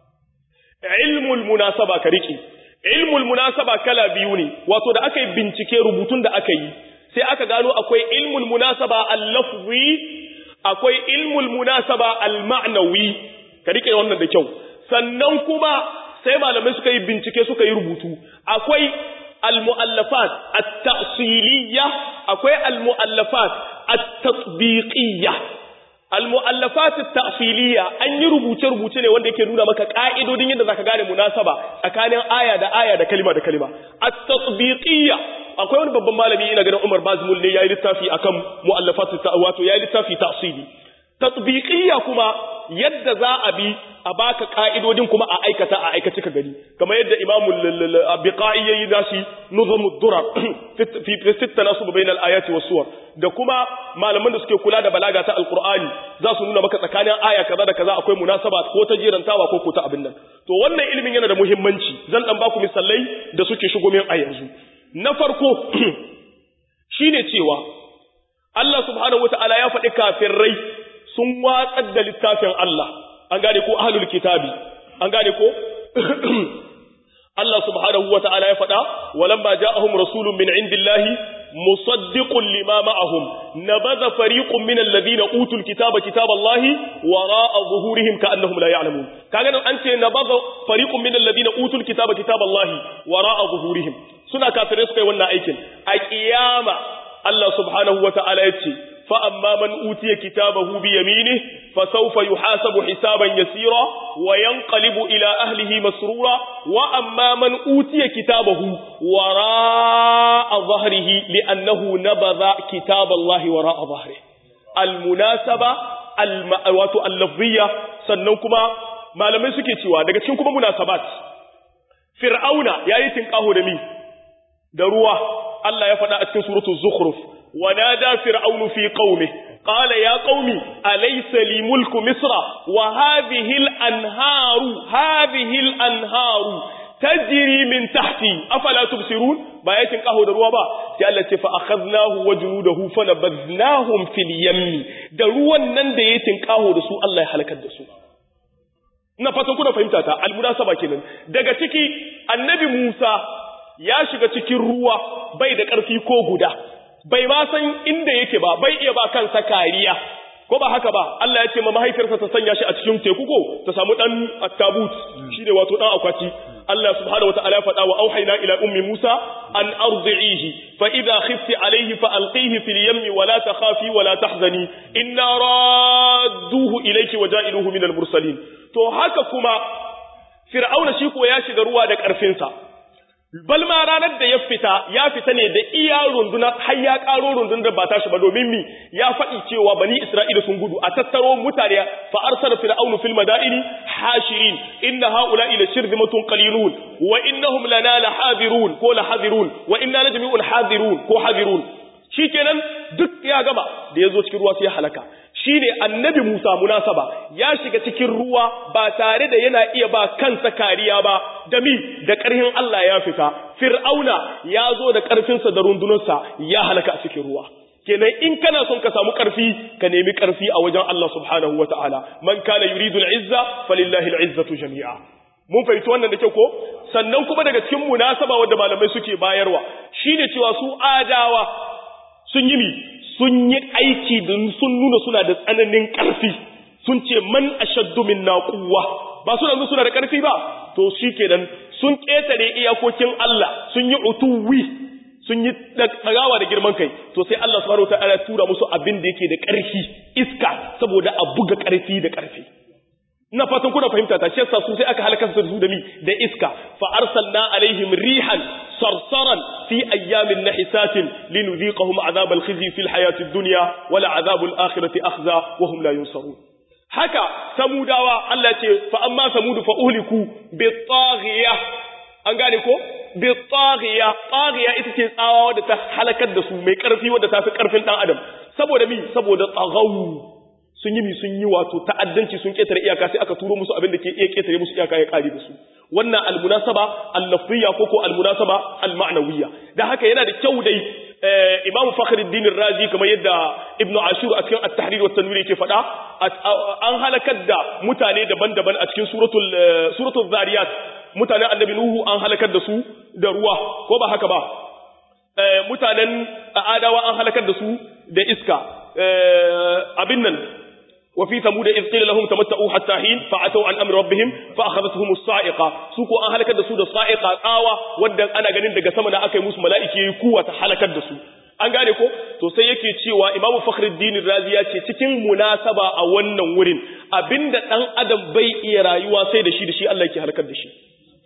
ilmul munasaba ka riki ilmul munasaba kala biyu ne wato da aka yi bincike rubutun da aka yi sai aka gano akwai ilmul munasaba al-lafzi akwai ilmul munasaba al-ma'nawi ka rike wannan da kyau sannan kuma sai malamai suka yi bincike suka yi rubutu akwai al-mu'allafat at-ta'siliyya akwai al-mu'allafat at-tatbiqiyya al-mu'allafat at-ta'siliyya an yi rubuce rubuce ne wanda yake nuna maka ka'idodin yadda zaka gane munasaba tsakanin aya da aya da kalima da kalima at-tatbiqiyya akwai wani babban malami ina ganin Umar Bazmul ne yayi littafi akan mu'allafat wato yayi littafi ta'sili tatbiqiyya kuma yadda za a bi a baka ka'idodin kuma a aikata a aikace ka gani kamar yadda Imam al-Biqai yayi nashi nuzumud durar fi fi tanasub bain al-ayati was-suwar da kuma malaman da suke kula da balaga ta alqur'ani za su nuna maka tsakanin aya kaza da kaza akwai munasaba ko ta jirantawa ko ko ta abin nan to wannan ilimin yana da muhimmanci zan dan baku misalai da suke shigo min a yanzu na farko shine cewa Allah subhanahu wataala ya faɗi kafirai sun watsar da littafin Allah an gane ko ahlul kitabi an gane ko Allah subhanahu wa ta'ala ya faɗa walamma ja'ahum rasulun min indillahi musaddiqun lima ma'ahum nabadha fariqun min alladhina utul kitaba kitaballahi wara'a zuhurihim ka'annahum la ya'lamun kaga nan an ce nabadha fariqun min alladhina utul kitaba kitaballahi wara'a zuhurihim suna kafirai suka yi wannan aikin a kiyama Allah subhanahu wa ta'ala ya ce فأما من أوتي كتابه بيمينه فسوف يحاسب حسابا يسيرا وينقلب إلى أهله مسرورا وأما من أوتي كتابه وراء ظهره لأنه نبذ كتاب الله وراء ظهره المناسبة المأوات اللفظية سننكما ما لم يسكي سوا daga cikin kuma munasabat fir'auna yayi tinkaho da mi da ruwa Allah ya faɗa a cikin suratul zukhruf ونادى فرعون في قومه قال يا قوم أليس لي ملك مصر وهذه الأنهار هذه الأنهار تجري من تحتي أفلا تبصرون بايتين قهو دروا با التي فأخذناه وجنوده فنبذناهم في اليم دروا نن da yatin qaho da su Allah ya halakar da su ina fatan kuna fahimta ta almunasaba kenan daga ciki annabi Musa ya shiga cikin ruwa bai da ƙarfi ko guda bai ma san inda yake ba bai iya ba kansa kariya ko ba haka ba Allah ya ce ma mahaifiyarsa ta sanya shi a cikin teku ko ta samu dan attabut shine wato dan akwati Allah subhanahu wataala ya faɗa wa auhayna ila ummi Musa an ardi'ihi fa idha khifti alayhi fa alqihi fil yammi wa la takhafi wa la tahzani inna radduhu ilayki wa ja'iluhu minal mursalin to haka kuma fir'auna shi ko ya shiga ruwa da karfinsa balma ranar da ya fita ya fita ne da iya rundunar har ya karo rundunar ba tashi ba domin mi ya faɗi cewa bani isra'ila sun gudu a tattaro mutane fa arsala fir'aunu fil madaini hashirin inna haula ila shirzimatun qalilun wa innahum lana lahadirun ko lahadirun wa inna lajmi'un hadirun ko hadirun shikenan duk ya gama da ya zo cikin ruwa sai ya halaka shine annabi Musa munasaba ya shiga cikin ruwa ba tare da yana iya ba kansa kariya ba da mi da ƙarfin Allah ya fita fir'auna ya zo da ƙarfinsa da rundunarsa ya halaka a cikin ruwa kenan in kana son ka samu ƙarfi ka nemi ƙarfi a wajen Allah subhanahu wataala man kana yuridu al-izza falillahi al-izzatu jami'a mun fahimci wannan da kyau ko sannan kuma daga cikin munasaba wanda malamai suke bayarwa shine cewa su adawa sun yi mi sun yi aiki da sun nuna suna da tsananin ƙarfi sun ce man ashaddu minna quwwa ba suna nuna suna da ƙarfi ba to shikenan sun ƙetare iyakokin Allah sun yi utuwi sun yi tsagawa da girman kai to sai Allah subhanahu wataala ya tura musu abin da yake da ƙarfi iska saboda a buga ƙarfi da ƙarfi ina fatan kuna fahimta ta shi yasa su sai aka halaka su da mi da iska fa arsalna alaihim rihan sarsaran fi ayyamin nahisatin linudhiqahum azab alkhizy fi alhayati ad-dunya wa la azab al-akhirati akhza wa hum la yunsarun haka samudawa Allah ce fa amma samudu fa uhliku bi taghiya an gane ko bi taghiya taghiya ita ce tsawa wadda ta halakar da su mai karfi wadda ta fi karfin dan adam saboda mi saboda tsagawu sun yi mi sun yi wato ta'addanci sun ketare iyaka sai aka turo musu abin da ke iya ketare musu iyaka ya kare da su wannan almunasaba al-lafziyya ko ko almunasaba al-ma'nawiyya dan haka yana da kyau dai Imam Fakhruddin Razi kamar yadda Ibn Ashur a cikin At-Tahrir wa Tanwir yake faɗa an halakar da mutane daban-daban a cikin suratul suratul Zariyat mutanen Annabi Nuhu an halakar da su da ruwa ko ba haka ba mutanen Adawa an halakar da su da iska abin nan وفي ثمود إذ قيل لهم تمتعوا حتى حين فعتوا عن أمر ربهم فأخذتهم الصائقة سوكو أن هلكت دسو الصائقة آوة ودن أنا ganin daga sama na aka yi musu mala'iki yayi kuwa ta halakar da su an gane ko to sai yake cewa Imam Fakhruddin Razi ya ce cikin munasaba a wannan wurin abinda dan adam bai iya rayuwa sai da shi da shi Allah yake halakar da shi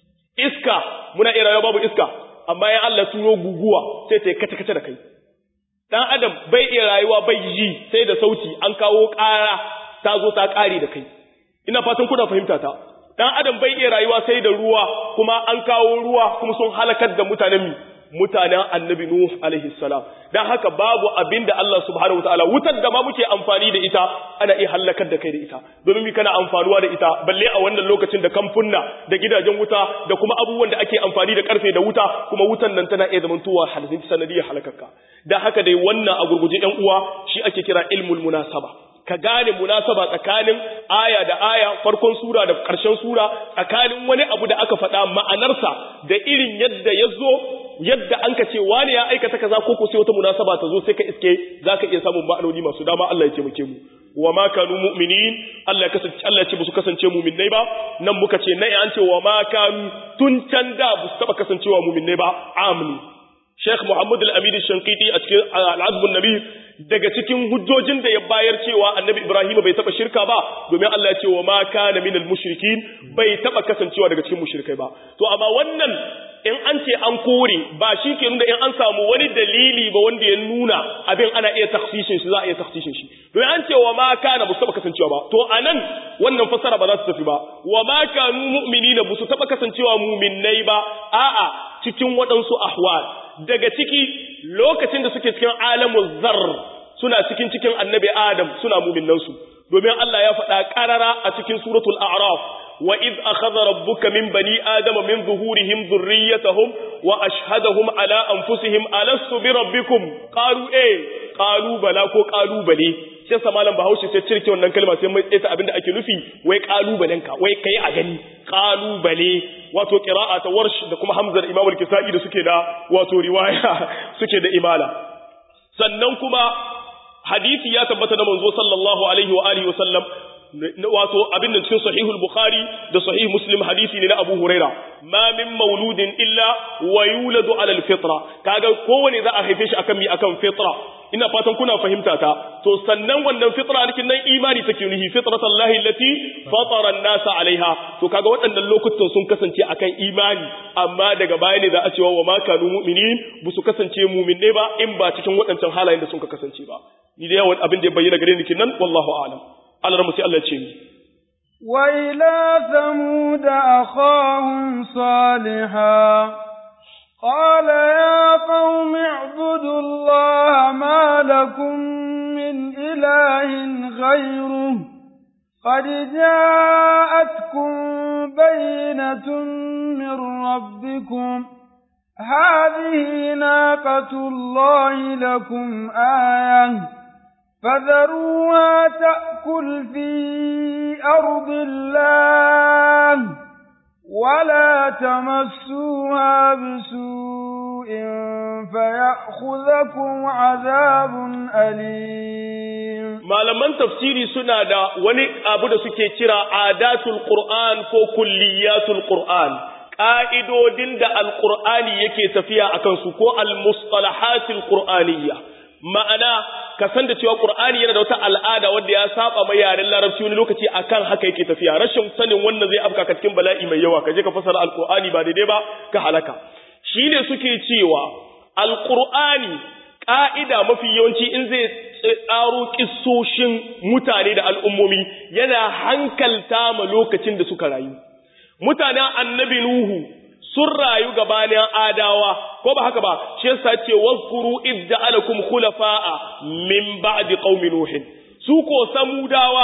iska muna iya rayuwa babu iska amma ya Allah turo guguwa sai ta kace kace da kai dan adam bai iya rayuwa bai ji sai da sauti an kawo ƙara ta zo ta ƙare da kai ina fatan kuna fahimta ta dan adam bai iya rayuwa sai da ruwa kuma an kawo ruwa kuma sun halakar da mutanen mutanen annabi nuh alaihi salam dan haka babu abin da Allah subhanahu wataala wutar da ma muke amfani da ita ana iya halakar da kai da ita domin mi kana amfanuwa da ita balle a wannan lokacin da kamfunna da gidajen wuta da kuma abubuwan da ake amfani da karfe da wuta kuma wutan nan tana iya zamantowa halin sanadiyar halakarka dan haka dai wannan a gurguje ɗan uwa shi ake kira ilmul munasaba ka gane munasaba tsakanin aya da aya farkon sura da ƙarshen sura tsakanin wani abu da aka faɗa ma'anarsa da irin yadda ya zo yadda an ka ce wani ya aikata kaza ko ko sai wata munasaba ta zo sai ka iske zaka iya samun ma'anoni masu dama Allah ya taimake mu wa ma kanu mu'minin Allah ya kasance Allah ya ce su kasance mu'minnai ba nan muka ce nai an ce wa ma kanu tun can da ba su taba kasancewa mu'minnai ba amni Sheikh Muhammad Al-Amin Shankiti a cikin Al-Azm an-Nabi daga cikin hujjojin da ya bayar cewa Annabi Ibrahim bai taba shirka ba domin Allah ya ce wa ma kana minal mushrikin bai taba kasancewa daga cikin mushrikai ba to amma wannan in an ce an kore ba shi ke nuna in an samu wani dalili ba wanda ya nuna abin ana iya taksishin shi za a iya taksishin shi domin an ce wa ma kana ba su taba kasancewa ba to anan wannan fasara ba za su tafi ba wa ma kanu mu'minina ba su taba kasancewa mu'minnai ba a'a cikin waɗansu ahwal daga ciki lokacin da suke cikin alamun zar suna cikin cikin annabi adam suna mu'minnansu domin Allah ya faɗa ƙarara a cikin suratul a'raf wa iz akhadha rabbuka min bani adama min zuhurihim dhurriyyatahum wa ashhadahum ala anfusihim alastu bi rabbikum qalu eh qalu bala ko qalu bale sai sa malam bahaushe sai cirke wannan kalma sai mai tsaita abinda ake nufi wai kalubalen ka wai kai a gani kalubale wato qira'a ta warsh da kuma hamzar imam al-kisai da suke da wato riwaya suke da imala sannan kuma hadisi ya tabbata da manzo sallallahu alaihi wa alihi wa sallam wato abin da cikin sahihul bukhari da sahih muslim hadisi ne na abu huraira ma min mauludin illa wa yuladu ala alfitra kaga kowane za a haife shi akan mi akan fitra ina fatan kuna fahimta ta to sannan wannan fitra dikin nan imani take nuhi fitratallahi allati fatara an-nasa alaiha to kaga waɗannan lokutan sun kasance akan imani amma daga baya ne za a cewa wa ma kanu mu'minin bu su kasance mu'minne ba in ba cikin waɗancan halayen da sun kasance ba ni da yawan abin da ya bayyana gare ni kinan wallahu a'lam Allah ramu sai Allah ce mi وإلى ثمود أخاهم صالحا قال يا قوم اعبدوا الله ما لكم من إله غيره قد جاءتكم بينة من ربكم هذه ناقة الله لكم آية فذروها تأكل في أرض الله ولا تمسوها بسوء فيأخذكم عذاب أليم malaman tafsiri suna da wani abu da suke kira adatul qur'an ko kulliyatul qur'an ƙa'idodin da alqur'ani yake tafiya akan su ko almustalahatul qur'aniyya ma'ana ka san da cewa qur'ani yana da wata al'ada wanda ya saba mai yaren larabci wani lokaci akan haka yake tafiya rashin sanin wannan zai afka ka cikin bala'i mai yawa ka je ka fasara alqur'ani ba daidai ba ka halaka shine suke cewa alqur'ani ƙa'ida mafi yawanci in zai tsaro kissoshin mutane da al'ummomi yana hankalta ma lokacin da suka rayu mutanen annabi nuhu sun rayu gabanin adawa ko ba haka ba shi yasa ce wazkuru idda alakum khulafa'a min ba'di qaumi nuhin su ko samudawa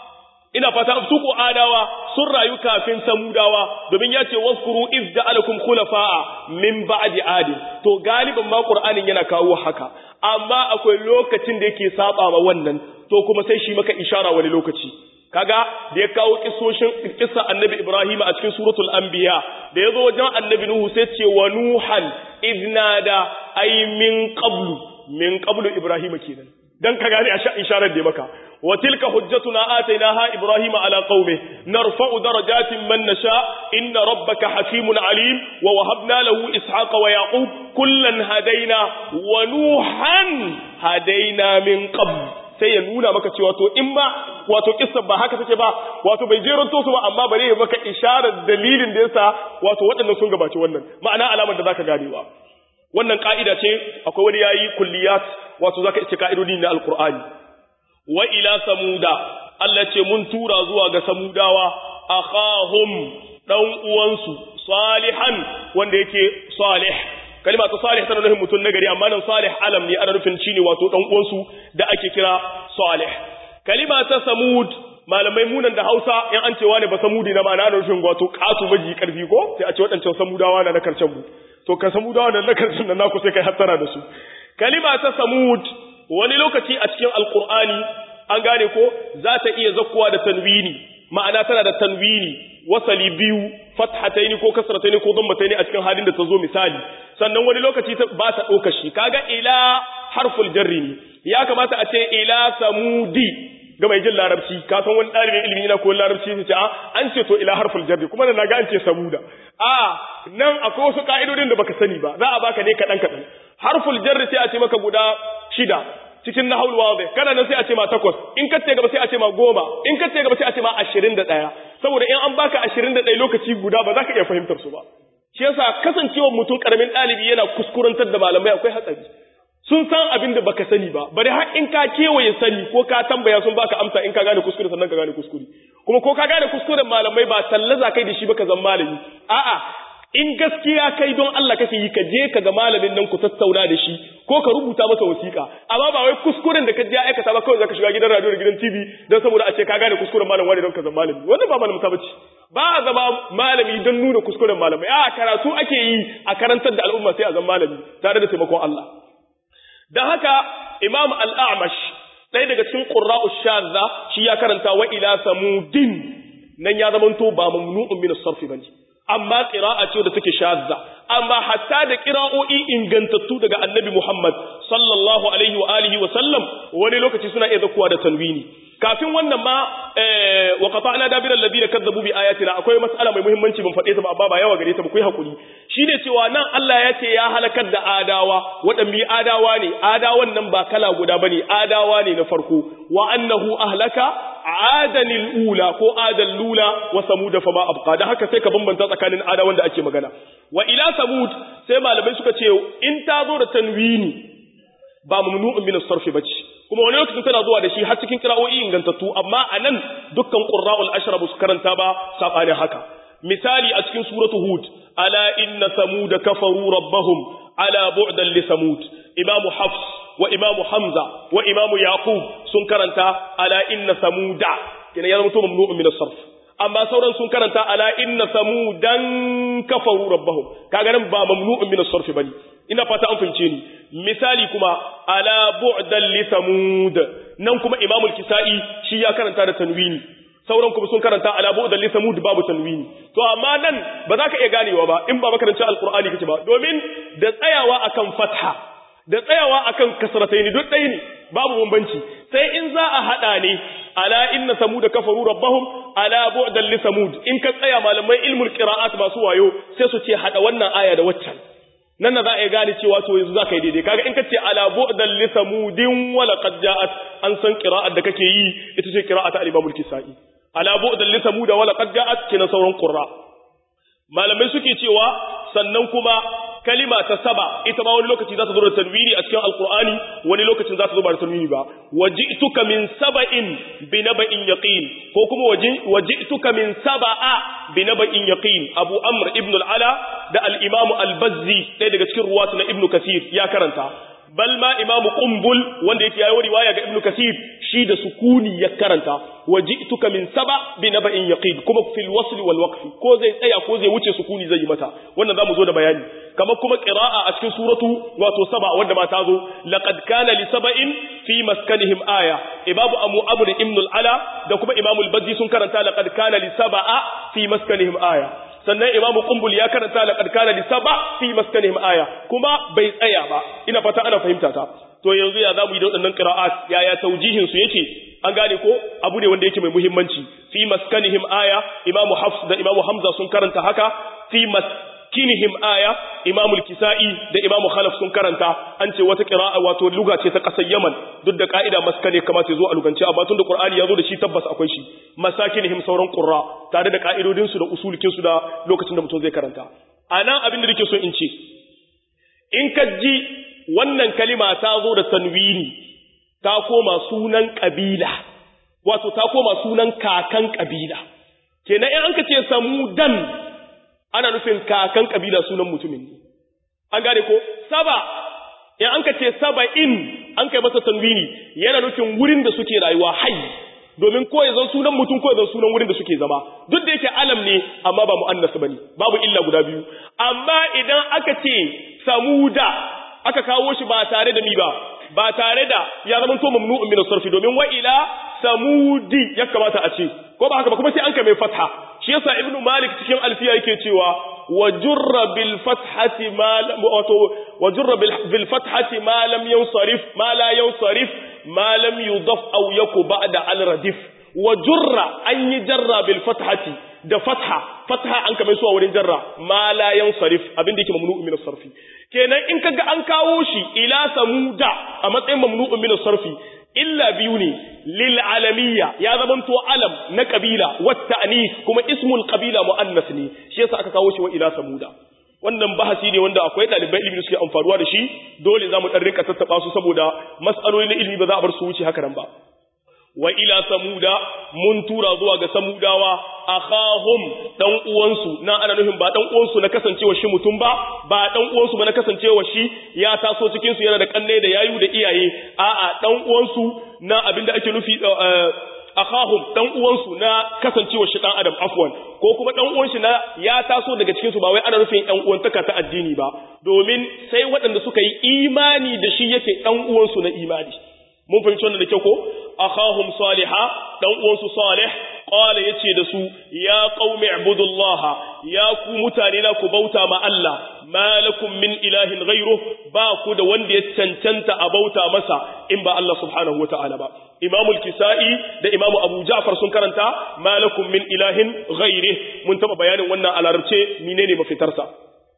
ina fata su ko adawa sun rayu kafin samudawa domin ya ce wazkuru idda alakum khulafa'a min ba'di adi to galiban ma qur'anin yana kawo haka amma akwai lokacin da yake saba ma wannan to kuma sai shi maka ishara wani lokaci kaga da ya kawo kisoshin kissa annabi Ibrahim a cikin suratul anbiya da yazo wajen annabi Nuhu sai ce wa nuhan idnada ay min qablu min qablu Ibrahim kenan dan ka gane a isharar da maka wa tilka hujjatuna atainaha Ibrahim ala qaumi narfa'u darajatin man nasha inna rabbaka hakimun alim wa wahabna lahu ishaqa wa yaqub kullan hadaina wa nuhan hadaina min qabl sai ya nuna maka cewa to in ba wato kissa ba haka take ba wato bai jeranto su ba amma bare ya maka isharar dalilin da yasa wato waɗannan sun gabaci wannan ma'ana alamar da zaka ganewa wannan ka'ida ce akwai wani yayi kulliyat wato zaka ice ka'idodi na alqur'ani wa ila samuda Allah ce mun tura zuwa ga samudawa akhahum dan uwansu salihan wanda yake salih kalima ta salih tana nufin mutum nagari amma nan salih alam ne ana nufin shine wato dan uwansu da ake kira salih kalima ta samud malamai munan da Hausa in an cewa ne ba samudi na ma'ana ana nufin wato katu maji karfi ko sai a ce wadancan samudawa na na karshen mu to ka samudawa na na karshen nan naku sai kai hattara da su kalima ta samud wani lokaci a cikin alqur'ani an gane ko za ta iya zakkuwa da tanwini ma'ana tana da tanwini wasali biyu fathataini ko kasrataini ko dhammataini a cikin halin da ta zo misali sannan wani lokaci ba ta ɗauka shi kaga ila harful jarri ne ya kamata a ce ila samudi ga mai jin larabci ka san wani ɗalibin ilimi yana ko larabci sai ce a an ce to ila harful jarri kuma na ga an ce samuda a nan akwai wasu ka'idodin da baka sani ba za a baka ne kaɗan kaɗan harful jarri sai a ce maka guda shida cikin nahul wadih kana nan sai a ce ma takwas in ka ce gaba sai a ce ma goma in ka ce gaba sai a ce ma ashirin da ɗaya saboda in an baka ashirin da ɗaya lokaci guda ba za ka iya fahimtar su ba shi yasa kasancewar mutum karamin ɗalibi yana kuskurantar da malamai akwai hatsari sun san abin da baka sani ba bari har in ka kewaye sani ko ka tambaya sun baka amsa in ka gane kuskure sannan ka gane kuskure kuma ko ka gane kuskuren malamai ba tallaza kai da shi baka zan malami a'a in gaskiya kai don Allah kake yi ka je ka ga malamin nan ku tattauna da shi ko ka rubuta masa wasiƙa amma ba wai kuskuren da ka je aikata ba kawai zaka shiga gidan radio da gidan TV don saboda a ce ka gane kuskuren malam wani don ka zama malami wannan ba malamin ta bace ba a zama malami don nuna kuskuren malamai a karatu ake yi a karantar da al'umma sai a zama malami tare da taimakon Allah dan haka Imam Al-A'mash ɗaya daga cikin qurra'u shadza shi ya karanta wa ila samudin nan ya zamanto ba mamnu'un min as-sarf bane amma qira'a ce da take shadza amma hatta da qira'o'i ingantattu daga annabi Muhammad sallallahu alaihi wa alihi wa sallam wani lokaci suna iya zakuwa da tanwini kafin wannan ma wa qata'na dabira alladhina kadzabu bi ayatina akwai mas'ala mai muhimmanci ban faɗe ta ba amma ba yawa gare ta ba ku yi hakuri shine cewa nan Allah ya ce ya halakar da adawa waɗanne adawa ne adawan nan ba kala guda bane adawa ne na farko wa annahu ahlaka adanil ula ko adal lula wa samud fa ma abqa da haka sai ka bambanta tsakanin adawan da ake magana wa ila samud sai malamai suka ce in ta zo da tanwini ba mamnu'un min as-sarf bace kuma wani lokacin tana zuwa da shi har cikin qira'o'i ingantattu amma anan dukkan qurra'ul ashra su karanta ba sabani haka misali a cikin suratu hud ala inna samud kafaru rabbahum ala bu'dan li samud imam hafs wa imamu hamza wa imamu yaqub sun karanta ala inna samuda kina ya zama to mamnu'un min as-sarf amma sauran sun karanta ala inna samudan kafaru rabbahum kaga nan ba mamnu'un min as-sarf bane ina fata an fahimce ni misali kuma ala bu'dan li samud nan kuma imamul kisai shi ya karanta da tanwini sauran kuma sun karanta ala bu'dan li samud babu tanwini to amma nan ba za ka iya ganewa ba in ba makaranci alqur'ani kace ba domin da tsayawa akan fatha da tsayawa akan kasrataini duk ɗaya ne babu bambanci sai in za a hada ne ala inna samud kafaru rabbahum ala bu'dan li samud in ka tsaya malamai ilmul qira'at masu wayo sai su ce hada wannan aya da waccan nan na za a gane cewa to yanzu za ka yi daidai kaga in ka ce ala bu'dan li samudin wa laqad ja'at an san qira'at da kake yi ita ce qira'at al-imam al-kisai ala bu'dan li samud wa laqad ja'at kina sauran qurra malamai suke cewa sannan kuma kalima ta saba ita ma wani lokaci za ta zo da tanwini a cikin alqur'ani wani lokacin za ta zo ba da tanwini ba waji'tuka min saba'in bi naba'in yaqin ko kuma waji'tuka min saba'a bi naba'in yaqin abu amr ibn al-ala da al-imam al-bazzi ɗaya daga cikin ruwatu na ibn kasir ya karanta bal ma imam qumbul wanda yake yayi riwaya ga ibn kasir shi da sukuni ya karanta waji'tuka min saba bi naba'in yaqin kuma fil wasl wal waqf ko zai tsaya ko zai wuce sukuni zai yi mata wannan zamu zo da bayani kamar kuma qira'a a cikin suratu wato saba wanda ma ta zo laqad kana li saba'in fi maskanihim aya ibabu amu amr ibn al-ala da kuma imam al-bazzi sun karanta laqad kana li saba'a fi maskanihim aya sannan imamu kumbul ya karanta laqad kana li saba fi maskanihim aya kuma bai tsaya ba ina fata ana fahimta ta to yanzu ya zamu yi da waɗannan qira'at yaya taujihin su yake an gane ko abu ne wanda yake mai muhimmanci fi maskanihim aya imamu hafs da imamu hamza sun karanta haka fi maskinihim aya imamu al-kisai da imamu khalaf sun karanta an ce wata qira'a wato luga ce ta kasar yaman duk da ka'ida maskane kamata ya zo a lugance amma tun da qur'ani ya zo da shi tabbas akwai shi masakinihim sauran qurra tare da ka'idodin su da usulikin su da lokacin da mutum zai karanta anan abin da nake so in ce in ka ji wannan kalima ta zo da tanwini ta koma sunan kabila wato ta koma sunan kakan kabila kenan in an ka ce samudan ana nufin kakan kabila sunan mutumin ne an gane ko saba in an ka ce saba'in an kai masa tanwini yana nufin wurin da suke rayuwa hai domin ko ya zan sunan mutum ko ya zan sunan wurin da suke zama duk da yake alam ne amma ba mu'annas bane babu illa guda biyu amma idan aka ce samuda aka kawo shi ba tare da mi ba ba tare da ya zama to mamnu'un min sarfi domin wa ila samudi ya kamata a ce ko ba haka ba kuma sai an kai mai fatha shi yasa ibnu malik cikin alfiya yake cewa wa jurra bil fathati ma wato wa jurra bil fathati ma lam yansarif ma la yansarif ma lam yudaf aw yaku ba'da al radif wa jurra an yi jarra bil fathati da fatha fatha an kame su a wurin jarra ma la yansarif abin da yake mamnu'un min sarfi kenan in kaga an kawo shi ila samuda a matsayin mamnu'un min sarfi illa biyu ne lil alamiyya ya zamanto alam na kabila wat ta'nis kuma ismul qabila muannas ne shi yasa aka kawo shi wa ila samuda wannan bahasi ne wanda akwai ɗalibai ilimi suke amfanuwa da shi dole zamu dan rinka tattaba su saboda mas'aloli na ilimi ba za a bar su wuce haka nan ba wa ila samuda mun tura zuwa ga samudawa akhahum dan uwansu na ana nufin ba dan uwansu na kasancewa shi mutum ba ba dan uwansu ba na kasancewa shi ya taso cikin su yana da kanne da yayu da iyaye a'a dan uwansu na abinda ake nufi akhahum dan uwansu na kasancewa shi dan adam afwan ko kuma dan uwan shi na ya taso daga cikin su ba wai ana nufin ɗan uwantaka ta addini ba domin sai waɗanda suka yi imani da shi yake dan uwansu na imani mun fahimci wannan da kyau ko akhahum salihah dan uwansu salih qala yace da su ya qaumi ibudullaha ya ku mutane na ku bauta ma Allah malakum min ilahin ghayru ba ku da wanda ya cancanta a bauta masa in ba Allah subhanahu wataala ba Imam al-Kisa'i da Imam Abu Ja'far sun karanta malakum min ilahin ghayri mun taba bayanin wannan a larabce menene mafitarsa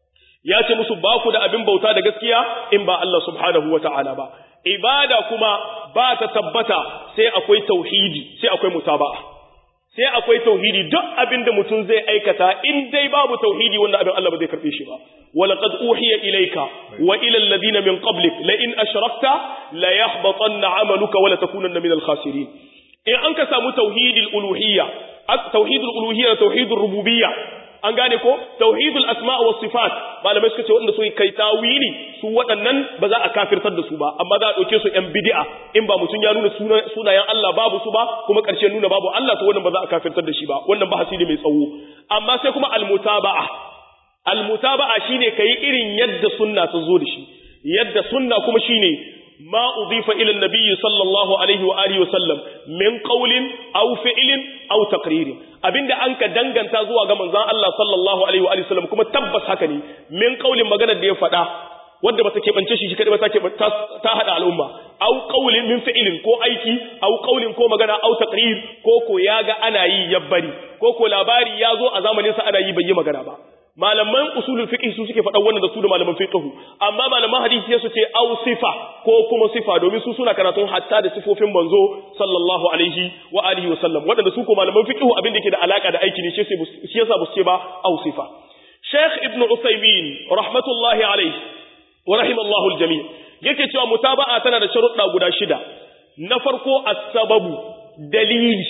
ya ce musu ba ku da abin bauta da gaskiya in ba Allah subhanahu wataala ba ibada kuma ba ta tabbata sai akwai tauhidi sai akwai mutaba'a sai akwai tauhidi duk abin da mutum zai aikata in dai babu tauhidi wanda abin Allah ba zai karbe shi ba walaqad uhiya ilayka wa ila alladhina min qablik la in ashrakta la yahbatanna 'amaluka wa la takunanna min al-khasirin in an ka samu tauhidul uluhiyya tauhidul uluhiyya tauhidul rububiyya an gane ko tauhidul asma wa sifat malamai suka ce wanda su kai tawili su waɗannan ba za a kafirtar da su ba amma za a ɗauke su yan bid'a in ba mutum ya nuna sunayen Allah babu su ba kuma ƙarshe nuna babu Allah to wannan ba za a kafirtar da shi ba wannan bahasi ne mai tsawo amma sai kuma almutaba'a almutaba'a shine kai irin yadda sunna ta zo da shi yadda sunna kuma shine ma udifa ila an-nabiy sallallahu alaihi wa alihi wa sallam min qawlin aw fi'lin aw taqririn abinda an ka danganta zuwa ga manzon Allah sallallahu alaihi wa alihi wa sallam kuma tabbas haka ne min qawlin magana da ya faɗa wanda ba ta keɓance shi shi kadai ba ta ta hada al'umma aw qawlin min fi'lin ko aiki aw qawlin ko magana aw taqrir ko ko ya ga ana yi yabbari ko ko labari ya zo a zamanin sa ana yi bai yi magana ba malaman usulul fiqh su suke faɗan wannan da su da malaman fiqh amma malaman hadisi su ce aw sifa ko kuma sifa domin su suna karatun hatta da sifofin manzo sallallahu alaihi wa alihi wa sallam wadanda su ko malaman fiqh abin da ke da alaka da aiki ne shi yasa ba su ce ba aw sifa Sheikh Ibn Uthaymeen rahmatullahi alaihi wa rahimallahu aljami yake cewa mutaba'a tana da sharuɗa guda shida na farko as-sababu dalili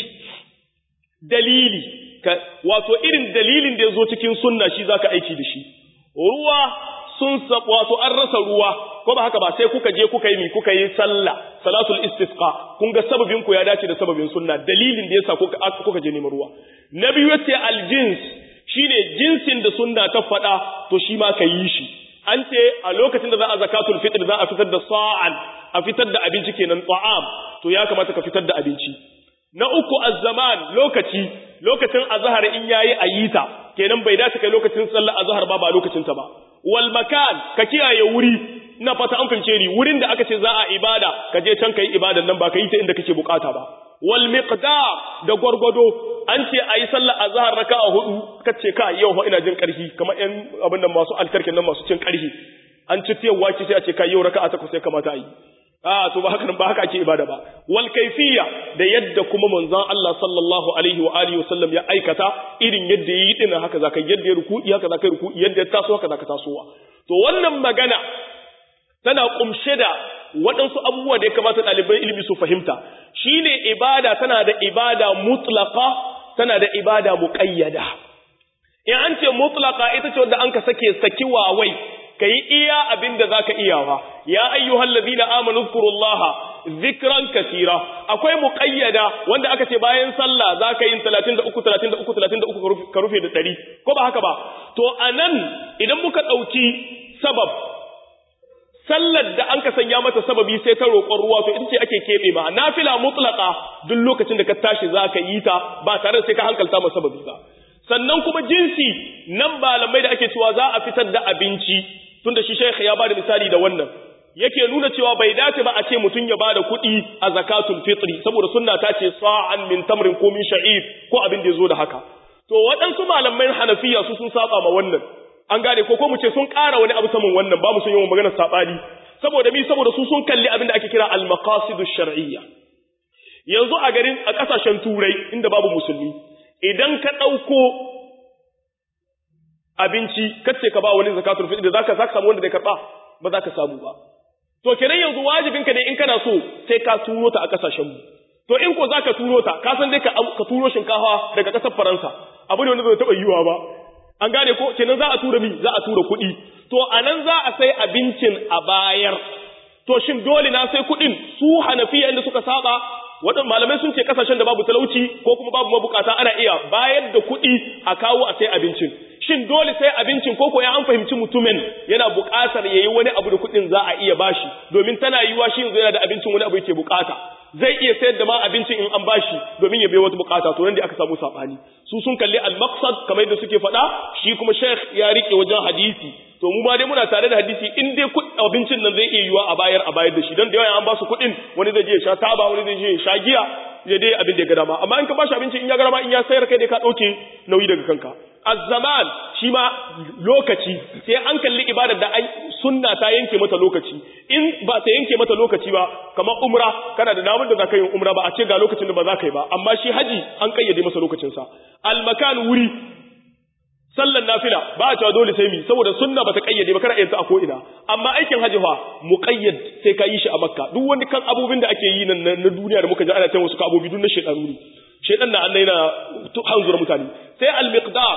dalili wato irin dalilin da ya zo cikin sunna shi zaka aiki da shi ruwa sun wato an rasa ruwa ko ba haka ba sai kuka je kuka yi mi kuka yi sallah salatul istisqa kun ga sababin ku ya dace da sababin sunna dalilin da yasa kuka kuka je neman ruwa na biyu yace aljins shine jinsin da sunna ta faɗa to shi ma ka yi shi an ce a lokacin da za a zakatul fitr za a fitar da sa'an a fitar da abinci kenan ta'am to ya kamata ka fitar da abinci na uku az-zaman lokaci lokacin azhar in yayi ayita kenan bai dace kai lokacin sallar azhar ba ba lokacin ta ba wal makan ka kiyaye wuri ina fata an fince ni wurin da aka ce za a ibada ka je can kai ibadan nan ba ka yi ta inda kake bukata ba wal miqdar da gwargwado an ce ayi sallar azhar raka'a hudu kace ka yau fa ina jin karfi kamar yan abin nan masu alkarkin nan masu cin karfi an ci tiyawa ce sai a ce ka yau raka'a takwas sai kamata ayi a to ba haka ba haka ake ibada ba wal kayfiyya da yadda kuma manzon Allah sallallahu alaihi wa alihi wasallam ya aikata irin yadda yi din haka zaka yadda ya ruku'i haka zaka ruku'i yadda ya taso haka zaka tasowa to wannan magana tana kumshe da waɗansu abubuwa da ya kamata ɗaliban ilimi su fahimta shine ibada tana da ibada mutlaqa tana da ibada muqayyada in an ce mutlaqa ita ce wanda an ka sake saki wawai kai iya abin da zaka iyawa ya ayyuhal ladina amanu zkurullaha zikran katira akwai muqayyada wanda aka ce bayan sallah zaka yin 33 33 33 ka rufe da 100 ko ba haka ba to anan idan muka dauki sabab sallar da an ka sanya mata sababi sai ta roƙon ruwa to ita ce ake keɓe ma nafila mutlaqa duk lokacin da ka tashi zaka yi ta ba tare da sai ka hankalta ma sababi ba sannan kuma jinsi nan malamai da ake cewa za a fitar da abinci tunda shi shaykh ya bada misali da wannan yake nuna cewa bai dace ba a ce mutum ya bada kuɗi a zakatul fitri saboda sunna ta ce sa'an min tamrin ko min sha'ir ko abin da yazo da haka to waɗansu malamai hanafiya su sun saba ma wannan an gane ko ko mu ce sun ƙara wani abu saman wannan ba mu sun yi maganar sabani saboda mi saboda su sun kalli abin da ake kira al maqasidu shar'iyya yanzu a garin a ƙasashen turai inda babu musulmi idan ka ɗauko abinci kace ka ba wani zakatul fitr da zaka zaka samu wanda zai karba ba za ka samu ba to kenan yanzu wajibin ka ne in kana so sai ka turo ta a kasashen mu to in ko zaka turo ta ka san dai ka ka turo shinkafa daga kasar Faransa abu ne wanda zai taba yiwa ba an gane ko kenan za a tura mi za a tura kuɗi to anan za a sai abincin a bayar to shin dole na sai kuɗin su Hanafiya inda suka saba waɗanda malamai sun ce kasashen da babu talauci ko kuma babu mabukata ana iya bayar da kuɗi a kawo a sai abincin shin dole sai abincin ko ko ya an fahimci mutumin yana buƙatar yayi wani abu da kuɗin za a iya bashi domin tana yiwa shi yanzu yana da abincin wani abu yake buƙata zai iya sayar da ma abincin in an bashi domin ya bai wata buƙata to nan da aka samu sabani su sun kalli al-maqsad kamar yadda suke faɗa shi kuma sheikh ya rike wajen hadisi to mu ma dai muna tare da hadisi in dai abincin nan zai iya yiwa a bayar a bayar da shi don da yawa an ba su kuɗin wani zai je ya sha taba wani zai je ya sha giya ya dai abin da ya ga dama amma in ka ba shi abinci in ya ga dama in ya sayar kai dai ka ɗauke nauyi daga kanka azzaman shi ma lokaci sai an kalli ibadar da an sunna ta yanke mata lokaci in ba ta yanke mata lokaci ba kamar umra kana da namun da za ka yi umra ba a ce ga lokacin da ba za ka yi ba amma shi haji an kayyade masa lokacinsa almakan wuri sallan nafila ba a cewa dole sai mi saboda sunna bata kayyade ba kana yin ta a ko ina amma aikin hajji fa muqayyad sai ka yi shi a makka duk wani kan abubin da ake yi nan na duniya da muka ji ana cewa wasu abubi duk na shedanu ne shedan na annai na hanzura mutane sai al miqdar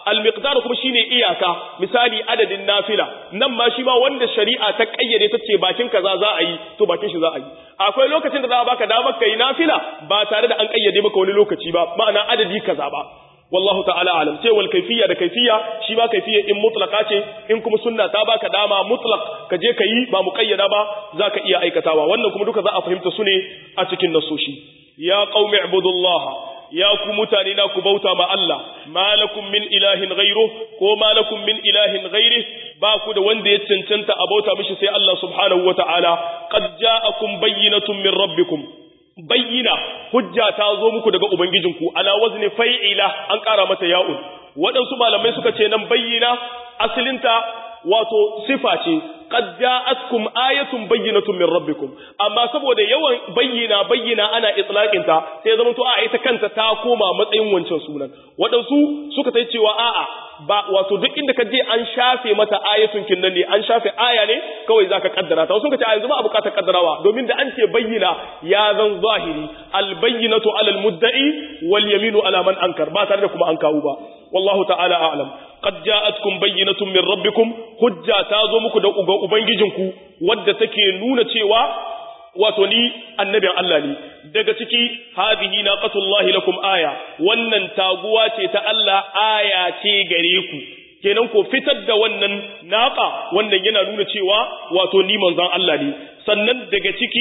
al-miqdar kuma shine iyaka misali adadin nafila nan ma shi ma wanda shari'a ta kayyade ta ce bakin kaza za a yi to bakin shi za a yi akwai lokacin da za a baka damar kai nafila ba tare da an kayyade maka wani lokaci ba ma'ana adadi kaza ba wallahu ta'ala alam sai wal kayfiyya da kayfiyya shi ba kayfiyya in mutlaqa ce in kuma sunna ta baka dama mutlaq ka je ka yi ba muqayyada ba zaka iya aikatawa wannan kuma duka za a fahimta su ne a cikin nasoshi ya qaumi ibudullaha ya ku mutane na ku bauta ma Allah malakum min ilahin ghairu ko malakum min ilahin ghairi ba ku da wanda ya cancanta a bauta mishi sai Allah subhanahu wataala qad ja'akum bayyinatun min rabbikum bayyina hujja ta zo muku daga ubangijinku ala wazni fa'ila an ƙara mata ya'un waɗansu malamai suka ce nan bayyina asalinta wato sifa ce qad ja'atkum ayatun bayyinatun min rabbikum amma saboda yawan bayyina bayyina ana itlaqin ta sai zaman to a ita kanta ta koma matsayin wancan sunan waɗansu suka tai cewa a'a ba wato duk inda ka je an shafe mata ayatun kinnan ne an shafe aya ne kawai zaka kaddara ta wasu ka ce a yanzu ba a bukatar kaddarawa domin da an ce bayyina ya zan zahiri al bayyinatu ala al mudda'i wal yaminu ala man ankar ba tare da kuma an kawo ba wallahu ta'ala a'lam qad ja'atkum bayyinatun min rabbikum hujja ta zo muku da uga ubangijinku wadda take nuna cewa wato ni annabin Allah ne daga ciki hadhihi naqatullahi lakum aya wannan taguwa ce ta Allah aya ce gare ku kenan ko fitar da wannan naqa wannan yana nuna cewa wato ni manzon Allah ne sannan daga ciki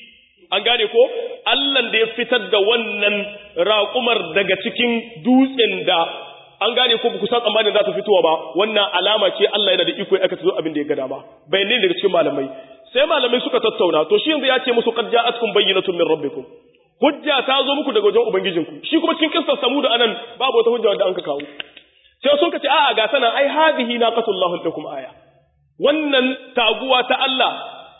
an gane ko Allah da ya fitar da wannan raƙumar daga cikin dutsen da an gane ko ku san tsammanin za ta fitowa ba wannan alama ce Allah yana da iko ya aka zo abin da ya ga dama bayanai daga cikin malamai sai malamai suka tattauna to shi yanzu ya ce musu qad ja'atkum bayyinatun min rabbikum hujja ta zo muku daga wajen ubangijinku shi kuma cikin kissar samud anan babu wata hujja wanda an ka kawo sai sun ce a'a ga sana ai hadhihi naqatullahu lakum aya wannan taguwa ta Allah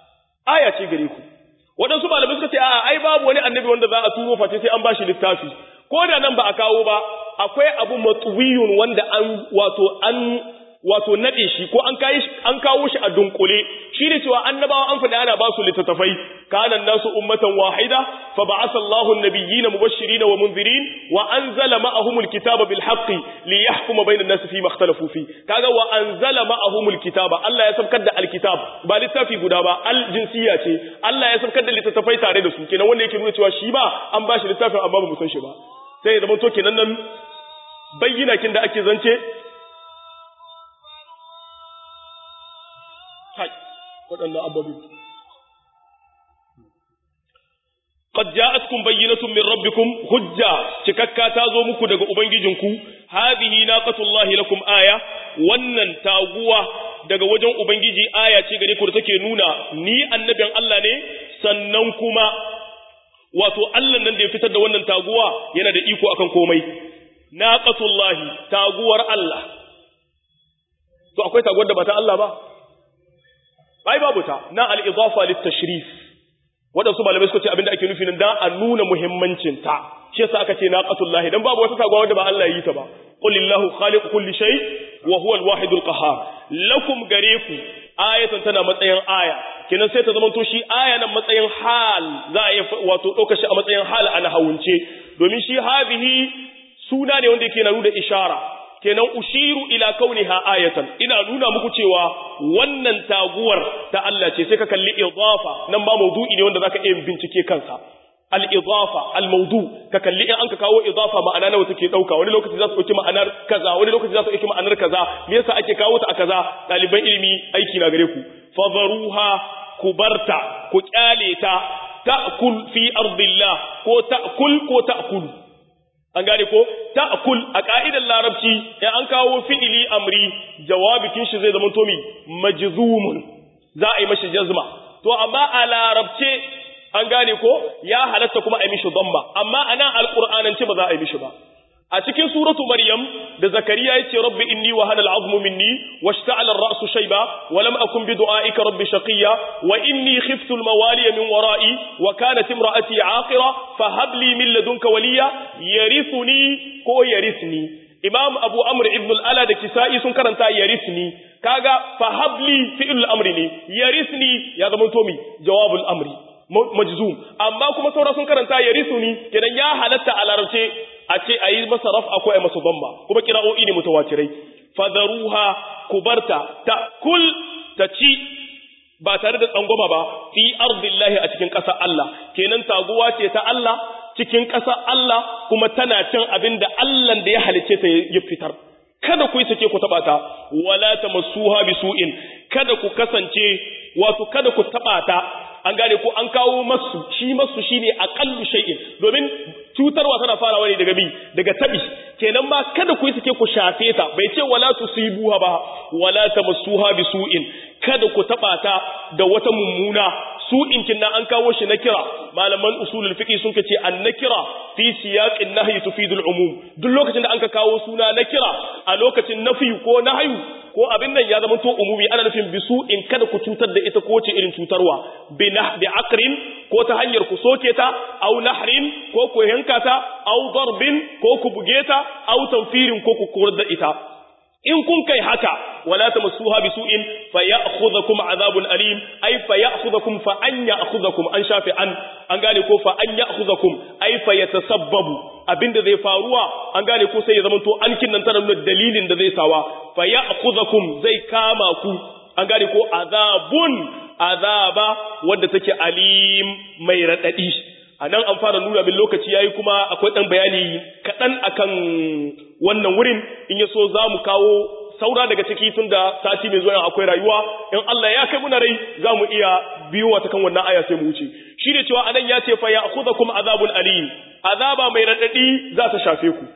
aya ce gare ku waɗansu malamai suka ce a'a ai babu wani annabi wanda za a turo face sai an bashi littafi ko da nan ba a kawo ba akwai abu matsuwiyun wanda an wato an wato nade shi ko an kai an kawo shi a dunkule shi ne cewa annabawa an faɗi ana ba su littattafai kana nasu ummatan wahida fa ba'atha Allahu an-nabiyyina mubashirin wa munzirin wa anzala ma'ahumul kitaba bil haqqi li yahkuma bayna an-nasi fi ma ikhtalafu fi kaga wa anzala ma'ahumul kitaba Allah ya sabkar da alkitab ba littafi guda ba al-jinsiyya ce Allah ya sabkar da littattafai tare da su kenan wanda yake nuna cewa shi ba an ba shi littafin amma ba mu san shi ba sai ya zama to kenan nan bayyana kin da ake zance waɗannan ababe. Qad ja'atkum bayyinatun min rabbikum hujja cikakka ta zo muku daga ubangijinku hadhihi naqatullahi lakum aya wannan taguwa daga wajen ubangiji aya ce gare ku da take nuna ni annabin Allah ne sannan kuma wato Allah nan da ya fitar da wannan taguwa yana da iko akan komai naqatullahi taguwar Allah to akwai taguwar da ba ta Allah ba ai babu ta na al-idafa lit-tashrif wadansu malamai suka ce abinda ake nufi nan dan a nuna muhimmancin ta shi yasa aka ce naqatullahi dan babu wata taguwa wanda ba Allah yi ta ba qul lillahu khaliqu kulli shay wa huwa al-wahid al-qahhar lakum gareku ayatan tana matsayin aya kenan sai ta zamanto shi aya nan matsayin hal za a yi wato ɗauka shi a matsayin hal ana hawunce domin shi hadhihi suna ne wanda yake na nuna ishara kenan ushiru ila kauniha ayatan ina nuna muku cewa wannan taguwar ta Allah ce sai ka kalli idafa nan ba maudu'i ne wanda zaka iya bincike kansa al idafa al maudu ka kalli in an ka kawo idafa ma'ana nawa take dauka wani lokaci za su dauki ma'anar kaza wani lokaci za su dauki ma'anar kaza me yasa ake kawo ta a kaza daliban ilimi aiki na gare ku fadharuha kubarta ku kyale ta ta'kul fi ardillah ko ta'kul ko ta'kulu an gane ko ta'kul a ka'idar larabci in an kawo fi'ili amri jawabikin shi zai zama to mi majzumun za a yi mashi jazma to amma a larabce an gane ko ya halatta kuma a yi mishi dhamma amma ana alqur'anance ba za a yi mishi ba a cikin suratu maryam da zakariya yace rabbi inni wa hana al'azmu minni washta'ala ar-ra'su shayba wa lam akun bi du'aika rabbi shaqiya wa inni khiftu al-mawaliya min wara'i wa kanat imra'ati 'aqira fa hab li min ladunka waliya yarithuni ko yarisni imam abu amr ibn al-ala da kisa'i sun karanta yarisni kaga fa hab li fi'l al-amri ne yarisni ya zama to mi jawabul amri majzum amma kuma saura sun karanta yarisuni kenan ya halatta a larabce a ce ayi masa raf'a ko ayi masa dhamma kuma qira'o'i ne mutawatirai fadaruha kubarta ta kul ta ci ba tare da tsangwama ba fi ardillahi a cikin ƙasar Allah kenan taguwa ce ta Allah cikin ƙasar Allah kuma tana cin abin da Allah da ya halice ta ya fitar kada ku yi sake ku taba ta wala tamassuha bisu'in kada ku kasance wato kada ku taba ta an gane ko an kawo masu shi masu shine aqallu shay'in domin cutarwa tana farawa ne daga bi daga tabi kenan ma kada ku yi sake ku shafe ta bai ce wala tusibuha ba wala tamassuha bisu'in kada ku taba ta da wata mummuna su inkin na an kawo shi na kira malaman usulul fiqh sun ce an nakira fi siyaqin nahyi tufidul umum duk lokacin da an ka kawo suna na kira a lokacin nafi ko nahyu ko abin nan ya zama to umumi ana nufin bisu in kada ku cutar da ita ko ce irin cutarwa bi nah bi aqrin ko ta hanyar ku soke ta aw nahrin ko ku yanka ta aw darbin ko ku buge ta aw tanfirin ko ku korar da ita in kun kai haka wala tamassuha bisu'in fayakhudhukum azabun alim ay fayakhudhukum fa an ya'khudhukum an shafi an an gane ko fa an ya'khudhukum ay fayatasabbabu abinda zai faruwa an gane ko sai ya zama to an kinnan tana nuna dalilin da zai sawa fayakhudhukum zai kama ku an gane ko azabun azaba wanda take alim mai radadi a nan an fara nuna min lokaci yayi kuma akwai dan bayani kaɗan akan wannan wurin in ya so za mu kawo saura daga ciki tun da sati mai zuwa akwai rayuwa in Allah ya kai muna rai za mu iya biyowa ta kan wannan aya sai mu wuce shi ne cewa anan ya ce fa ya kuma azabun alim azaba mai raɗaɗi za ta shafe ku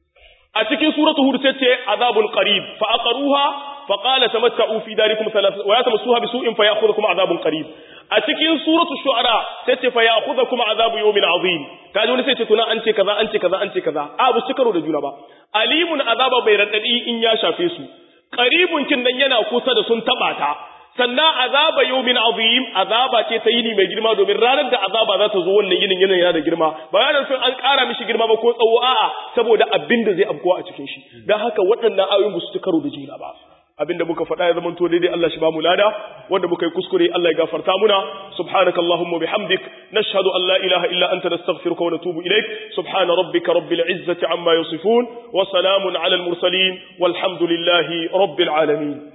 a cikin suratu hud sai ce azabun qarib fa aqaruha fa qala tamatta'u fi darikum thalath wa yatamsuha bisu'in fa ya'khudhukum azabun qarib a cikin suratu shu'ara sai ce fa ya'khudhukum azabu yawmin azim kaji wani sai ce tuna an ce kaza an ce kaza an ce kaza a bu karo da juna ba alimun azaba bai radadi in ya shafe su qaribun kin nan yana kusa da sun taba ta sannan azaba yawmin azim azaba ce ta yini mai girma domin ranar da azaba za ta zo wannan yinin yinin yana da girma ba yana nufin an ƙara mishi girma ba ko tsawo a'a saboda abin da zai afkuwa a cikin shi dan haka waɗannan ayoyin ba su ci karo da juna ba abinda muka faɗa ya zama to daidai Allah shi ba mu lada wanda muka yi kuskure Allah ya gafarta muna subhanaka allahumma bihamdik nashhadu an la ilaha illa anta nastaghfiruka wa natubu ilaik subhana rabbika rabbil izzati amma yasifun wa salamun ala al mursalin walhamdulillahi rabbil alamin